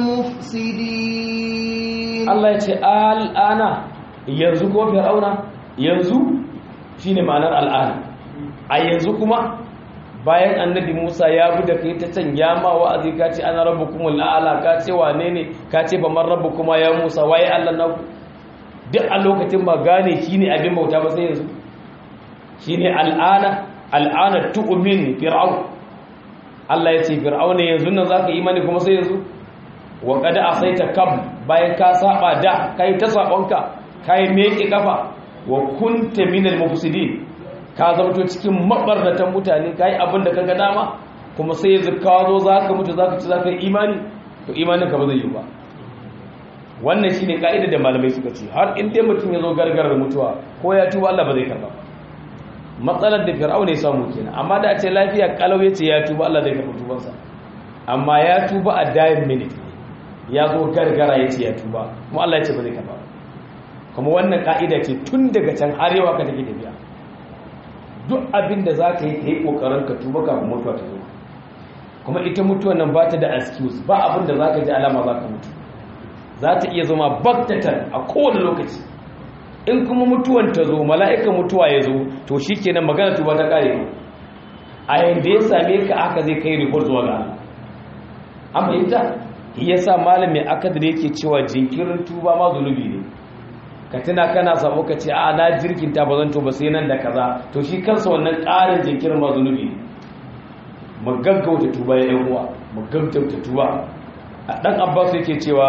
المفسدين Allah ya ce al'ana yanzu ko fir'auna yanzu shine ma'anar al'ana a yanzu kuma bayan annabi Musa ya bi da kai ta can ya ma wa'azi ka ce ana rabbukumul a'la ka ce wane ne ka ce ba man rabbukuma ya Musa waye Allah naku duk a lokacin ba gane shine abin bauta ba sai yanzu shine al'ana al'ana tu'min fir'aun Allah ya ce fir'auna yanzu nan zaka imani kuma sai yanzu wa qad asaita kab bayan ka saba da kai ta sabonka kai meke kafa wa kunta minal mufsidin ka zamto cikin mabarnatan mutane kai abin da kaga dama kuma sai yanzu ka zo zaka mutu zaka ci zaka yi imani to imanin ka ba zai yi ba wannan shine kaida da malamai suka ce har in dai mutum ya zo gargarar mutuwa ko ya tuba Allah ba zai karba matsalar da fir'auna ya samu kenan amma da a ce lafiya kalau yace ya tuba Allah zai karba tubansa amma ya tuba a dying minute ya zo gargara yace ya tuba kuma Allah ya ce ba zai karba kuma wannan ka'ida ce tun daga can har yawa ka take tafiya duk abin da za ka yi ka yi kokarin ka tuba kafin mutuwa ta zo kuma ita mutuwa nan ba ta da excuse ba abin da za ka ji alama za ka mutu za ta iya zama baktatan a kowane lokaci in kuma mutuwan ta zo mala'ikan mutuwa ya zo to shi kenan magana tuba ta kare a yadda ya same ka aka zai kai report zuwa ga an fahimta ya sa malamin akadar yake cewa jinkirin tuba ma zunubi ne ka tuna kana samu ka ce a na jirkinta ba zan tuba sai nan da kaza to shi kansa wannan ƙarin jinkirin ma zunubi ne mu gaggauta tuba ya yan uwa mu gaggauta tuba a dan abbas yake cewa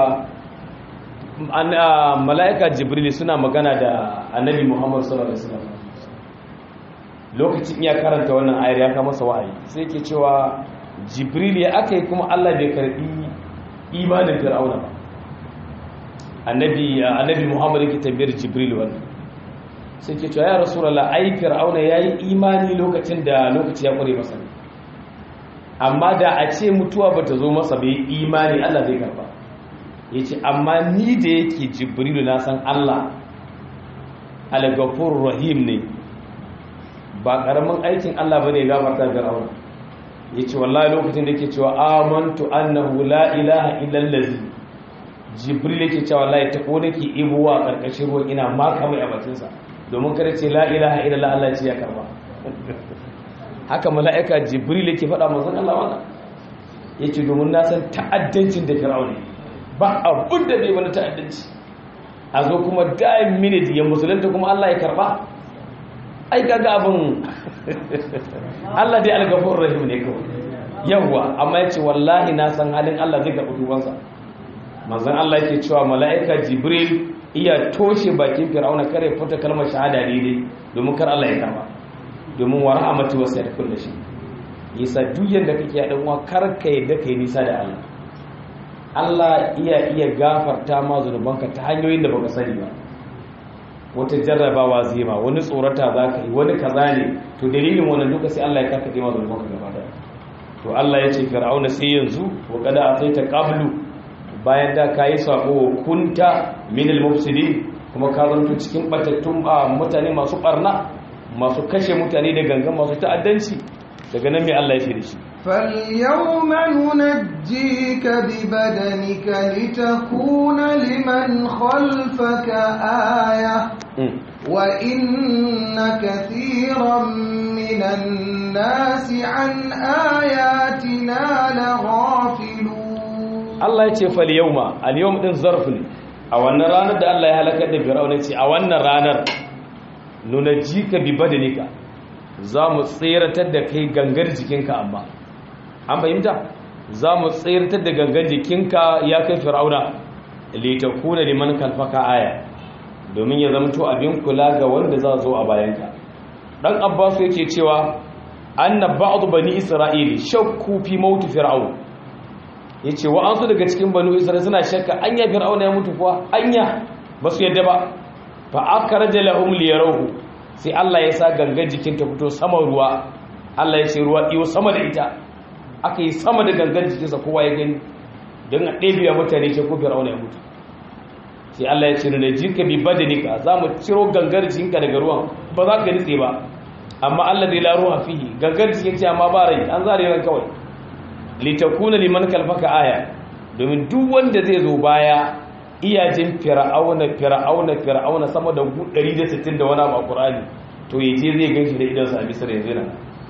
mala'ika jibril suna magana da annabi muhammad sallallahu alaihi wasallam lokacin ya karanta wannan ayar ya kama masa wa'ayi sai yake cewa jibril ya aka yi kuma allah bai karbi imanin fir'auna ba annabi annabi muhammad yake tambayar jibril wannan sai ke cewa ya rasulullah ai fir'auna yayi imani lokacin da lokaci ya kure masa amma da a ce mutuwa bata zo masa bai imani Allah zai karba yace amma ni da yake jibrilu na san Allah al-ghafurur rahim ne ba karamin aikin Allah bane ya gafarta fir'auna yace wallahi lokacin da yake cewa amantu annahu la ilaha illa allazi jibril yake cewa wallahi ta ko nake ibuwa karkashin ruwan ina maka mai a bakin sa domin kada ce la ilaha illallah Allah ce ya karba haka mala'ika jibril yake faɗa manzon Allah wannan yace domin na san ta'addancin da fir'auna ba abun da bai wani ta'addanci a zo kuma dime minute ya musulunta kuma Allah ya karba ai kaga abin Allah dai al-ghafurur rahim ne kawai yawa amma yace wallahi na san halin Allah zai karbi tubansa manzon Allah yake cewa mala'ika jibril iya toshe bakin fir'auna kare fita kalmar shahada daidai domin kar Allah ya karba domin wa rahmatu wasa da kullu shi yasa duk yanda kake dan uwa kar ka yadda kai nisa da Allah Allah iya iya gafarta ma zunubanka ta hanyoyin da baka sani ba wata jarrabawa zai ma wani tsorata za ka yi wani kaza ne to dalilin wannan duka sai Allah ya karkaɗe ma zunubanka gaba daya to Allah ya ce fir'auna sai yanzu wa kada ataita qablu bayan da ka yi sako kunta min al-mufsidin kuma ka zanto cikin batattun mutane masu barna masu kashe mutane da gangan masu ta'addanci daga nan mai Allah ya ce da shi فاليوم ننجيك ببدنك لتكون لمن خلفك آية وإن كثيرا من الناس عن آياتنا لغافلون Allah ya ce fal yauma al yawm din zarf ne a wannan ranar da Allah ya halakar da Fir'auna ce a wannan ranar nunajika bi badanika za mu tseratar da kai gangar jikinka amma an fahimta za mu tseratar da gangar jikinka ya kai Fir'auna li takuna liman kalfaka aya domin ya zamto abin kula ga wanda za zo a bayanka dan Abbas yake cewa anna ba'd bani isra'ili shakku fi maut fir'aun ya ce wa'ansu daga cikin banu isra'il suna shakka anya fir'auna ya mutu kuwa anya ba su yadda ba fa aka raja lahum liyarahu sai Allah ya sa gangan jikin ta fito sama ruwa Allah ya ce ruwa iyo sama da ita aka yi sama da gangan jikinsa kowa ya gani don a ɗebiya mutane ce ko fir'auna ya mutu sai Allah ya ce da jinka bi badanika za mu ciro gangar jikinka daga ruwan ba za ka nitse ba amma Allah zai laro a fihi gangar jikin ce amma ba rai an zare ran kawai litakuna liman kalfaka aya domin duk wanda zai zo baya iyajin fir'auna fir'auna fir'auna sama da 160 da wani abu a Qur'ani to yaje zai ganshi da idan sa a Misra yanzu nan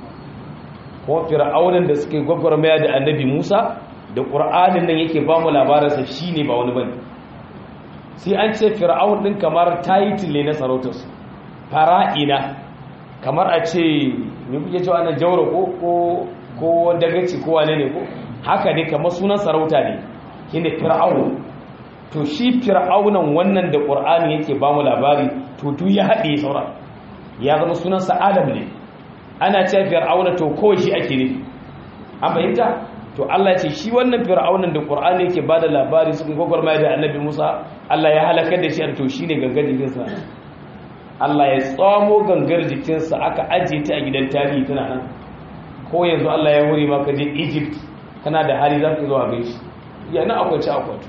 ko fir'aunan da suke gwagwarmaya da Annabi Musa da Qur'anin nan yake ba mu labarin sa shine ba wani bane sai an ce fir'aun din kamar title ne na sarautarsu fara'ina kamar a ce me kuke cewa nan jawra ko ko ko dagaci ko wane ne ko haka ne kamar sunan sarauta ne shine fir'aun to shi fir'aunan wannan da qur'ani yake ba mu labari to duk ya haɗe sauran ya zama sunan sa adam ne ana cewa fir'auna to kawai shi ake ne an fahimta to Allah ya ce shi wannan fir'aunan da qur'ani yake ba da labari sun gwagwarmaya da annabi Musa Allah ya halakar da shi to shine gangar jikinsa Allah ya tsamo gangar jikinsa aka ajiye ta a gidan tarihi tana nan ko yanzu Allah ya wuri maka je Egypt kana da hali za ka zo a gaishe yana akwai ci akwai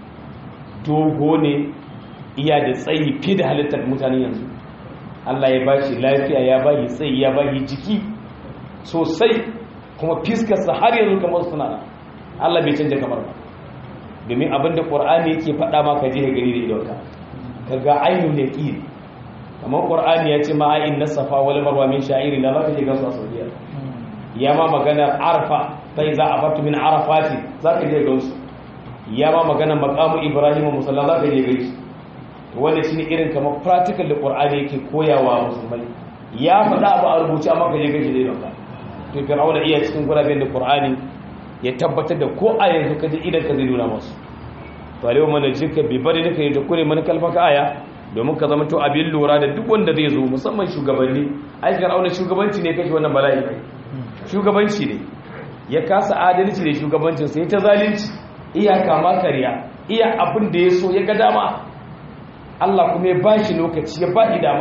dogo ne iya da tsayi fi da halittar mutane yanzu Allah ya bashi lafiya ya bashi tsayi ya bashi jiki sosai kuma fiskarsa har yanzu kamar suna nan Allah bai canja kamar ba domin abinda Qur'ani yake faɗa maka je gari da idonka kaga ainul yaqin kamar Qur'ani ya ce ma inna safa wal marwa min sha'iri la zaka je gansu a Saudiya ya ma maganar arfa sai za a fatu min arafati za ka je gansu ya ma maganar makamu ibrahim musalla za ka je gaisu wanda shi ne irin kamar practical da ƙwar'ani yake koyawa musulmai ya faɗa abu a rubuce amma ka je gaishe zai dauka to fir'auna iya cikin guraben da ƙwar'ani ya tabbatar da ko a yanzu ka je idan ka zai nuna masu to alewa mana jinka bi bari da kai da kure mana kalfaka aya domin ka zama to abin lura da duk wanda zai zo musamman shugabanni ai fir'auna shugabanci ne kashe wannan bala'i shugabanci ne ya kasa adalci da shugabancin sai ta zalunci iya kama karya iya abin da ya so ya ga dama Allah kuma ya bashi lokaci ya bashi dama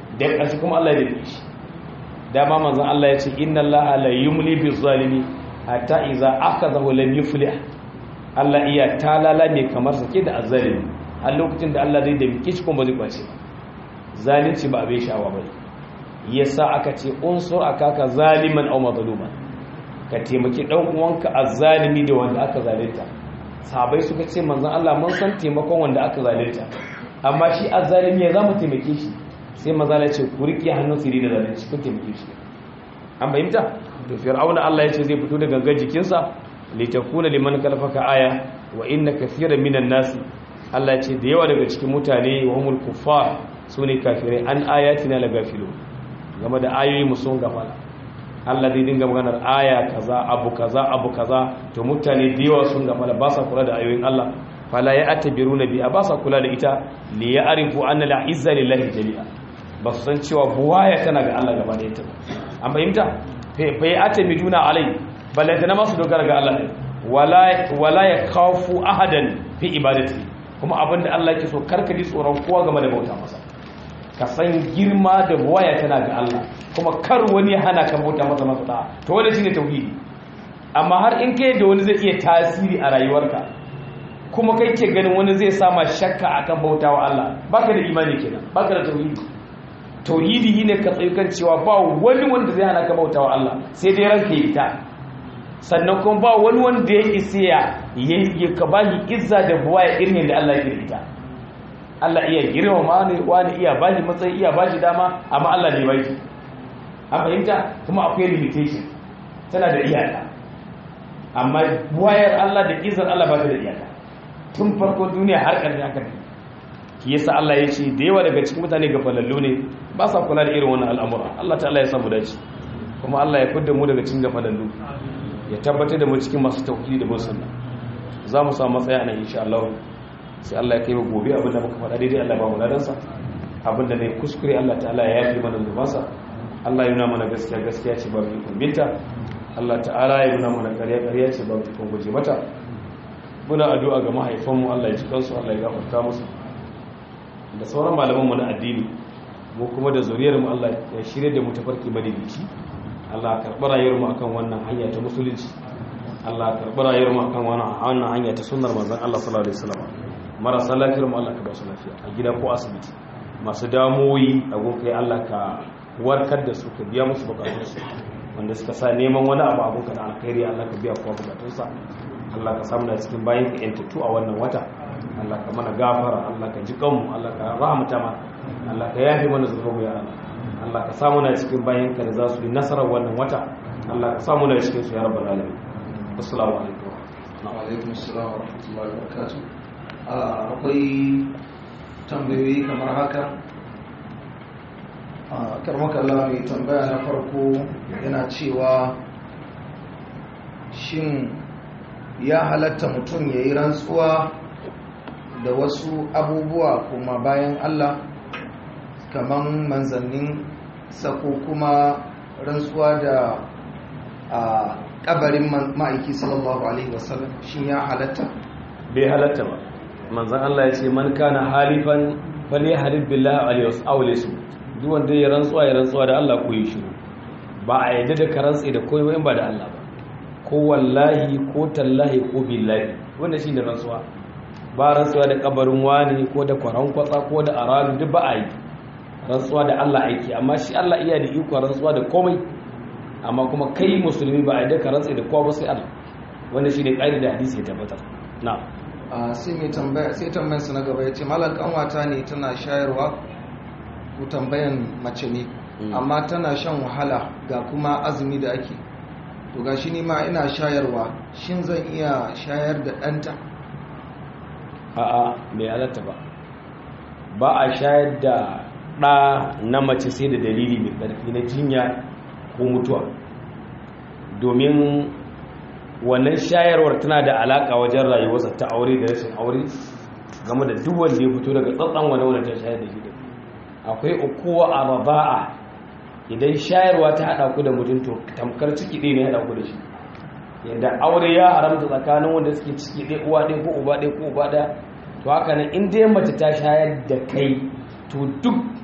da ƙarshe kuma Allah ya dace shi dama manzon Allah ya ce inna Allah la yumli bi zalimi hatta idza akhadhahu lam yuflih Allah iya talala mai kamar sake da azzalimi a lokacin da Allah zai damke shi kuma ba zai kwace ba zalunci ba abin sha'awa ba yasa aka ce unsur akaka zaliman aw mazluman ka taimaki dan uwanka azzalimi da wanda aka zalunta sahabbai suka ce manzon Allah mun san taimakon wanda aka zalunta amma shi azzalimi ya zama taimake shi sai maza ya ce ku riƙe hannun siri da zalunci kun taimake shi an fahimta to fir'auna Allah ya ce zai fito da gangan jikinsa litakuna liman kalfaka aya wa inna kathiran minan nas Allah ya ce da yawa daga cikin mutane wa humul kuffar sune kafirai an ayatina la gafilu game da ayoyi mu sun gafala Allah zai dinga maganar aya kaza abu kaza abu kaza to mutane da yawa sun gafala ba sa kula da ayoyin Allah fala ya atabiruna bi ba sa kula da ita li ya'rifu anna al-izza lillahi jami'a ba su san cewa buwaya tana ga Allah gaba da ita an fahimta fa ya atamiduna alai balanta na masu dogara ga Allah ne wala ya kafu ahadan fi ibadati kuma abinda Allah ke so karka ji tsoron kowa game da bauta masa ka san girma da buwaya tana ga Allah kuma kar wani hana ka bauta masa masa da to wanda shine tauhidi amma har in kai da wani zai iya tasiri a rayuwarka kuma kai ke ganin wani zai sama shakka akan bautawa Allah baka da imani kenan baka da tauhidi tauhidi ne ka tsayi kan cewa ba wani wanda zai hana ka bautawa Allah sai dai ranka yi ta sannan kuma ba wani wanda ya isa ya ya ka bani izza da buwaya irin da Allah ya ita Allah iya girma ne wani iya bani matsayi iya bashi dama amma Allah ne bai an fahimta kuma akwai limitation tana da iyaka amma buwayar Allah da izar Allah ba ta da iyaka tun farko duniya har ƙarshen haka ne ki yasa Allah ya ce da yawa daga cikin mutane ga falallu ne ba sa kula da irin wannan al'amura Allah ta'ala ya samu dace kuma Allah ya fidda mu daga cikin gafalallu ya tabbatar da mu cikin masu tauhidi da bin sunna za mu samu matsaya nan insha Allah sai Allah ya kai mu gobe abin da muka faɗa daidai Allah ya ba mu ladan sa abin da ne kuskure Allah ta'ala ya yafi mana zubansa Allah ya nuna mana gaskiya gaskiya ce ba mu ikon binta Allah ta'ala ya nuna mana ƙarya ƙarya ce ba mu ikon guje mata muna addu'a ga mahaifanmu Allah ya ji kansu Allah ya gafarta musu da sauran malamanmu na addini mu kuma da zuriyarmu Allah ya shirye da mu tafarki madidici Allah karɓi rayuwarmu akan wannan hanya ta musulunci Allah karɓi rayuwarmu akan wannan hanya ta sunnar manzon Allah sallallahu alaihi wasallam marasa lafiyar mu Allah ka ba su lafiya a gida ko asibiti masu damuwoyi a gunkai Allah ka warkar da su ka biya musu bukatunsu wanda suka sa neman wani abu abun ka da alkhairi Allah ka biya kowa bukatunsa Allah ka samu da cikin bayan ka yantattu a wannan wata Allah ka mana gafara Allah ka ji kanmu Allah ka rahmata ma Allah ka yafe mana zunubu ya Allah Allah ka samu na cikin bayan ka da za su yi nasarar wannan wata Allah ka samu na cikin su ya rabbal alamin assalamu alaikum wa alaikum assalam wa rahmatullahi wa barakatuh akwai tambayoyi kamar haka karmaka Allah mai tambaya na farko yana cewa shin ya halatta mutum ya yi rantsuwa da wasu abubuwa kuma bayan Allah kamar manzannin sako kuma rantsuwa da a kabarin ma'aiki sallallahu alaihi wasallam shin ya halatta bai halatta ba manzan Allah ya ce man kana halifan fali halif billahi awlisu duk wanda ya rantsuwa ya rantsuwa da Allah ko yi shiru ba a yadda da ka rantsi da koyi in ba da Allah ba ko wallahi ko tallahi ko billahi wanda shi da rantsuwa ba rantsuwa da kabarin wani ko da kwaran kwatsa ko da aradu duk ba a yi rantsuwa da Allah aiki amma shi Allah iya da iko rantsuwa da komai amma kuma kai musulmi ba a yadda ka rantsi da kowa ba sai Allah wanda shi ne ƙa'ida da hadisi ya tabbatar na'am sai mai tambaya sai tambayan su na gaba ya ce malam kanwata ne tana shayarwa ko tambayan mace ne amma tana shan wahala ga kuma azumi da ake to ga shi ma ina shayarwa shin zan iya shayar da ɗanta a'a bai halatta ba ba a shayar da ɗa na mace sai da dalili mai ƙarfi na jinya ko mutuwa domin wannan shayarwar tana da alaka wajen rayuwarsa ta aure da rashin aure game da duk wanda ya fito daga tsatsan wani wanda ta shayar da shi da akwai ukuwa a raba'a idan shayarwa ta haɗa ku da mutum to tamkar ciki ɗaya ne haɗa ku da shi yadda aure ya haramta tsakanin wanda suke ciki ɗaya uwa ɗaya ko uba ɗaya ko uba ɗaya to haka nan in dai mace ta shayar da kai to duk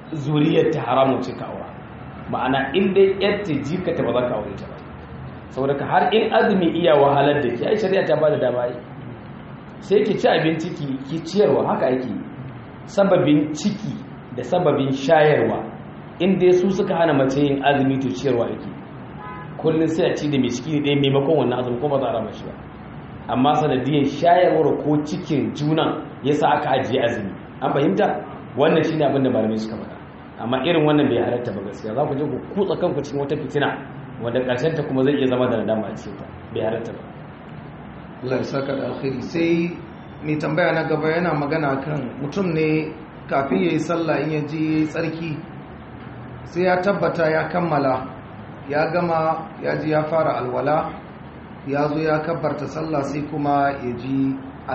zuriyar ta haramun ce ka aura ma'ana in dai yar ta jika ta ba za ka aure ta ba saboda ka har in azumi iya wahalar da ke ai shari'a ta ba da dama yi sai ki ci abinci ki ki ciyarwa haka yake sababin ciki da sababin shayarwa in dai su suka hana mace yin azumi to ciyarwa yake kullum sai a ci da mai ciki ne ɗaya maimakon wannan azumi kuma za a rama shi ba amma sanadiyar shayarwar ko cikin junan yasa aka ajiye azumi an fahimta wannan shine abin da malamai suka faɗa amma irin wannan bai halatta ba gaskiya za ku je ku kutsa kanku cikin wata fitina wanda ƙarshen ta kuma zai iya zama da nadama a cikin ta bai halatta ba Allah ya saka da alkhairi sai mai tambaya na gaba yana magana kan mutum ne kafin ya yi sallah in ya ji tsarki sai ya tabbata ya kammala ya gama ya ji ya fara alwala ya zo ya kabbarta sallah sai kuma ya ji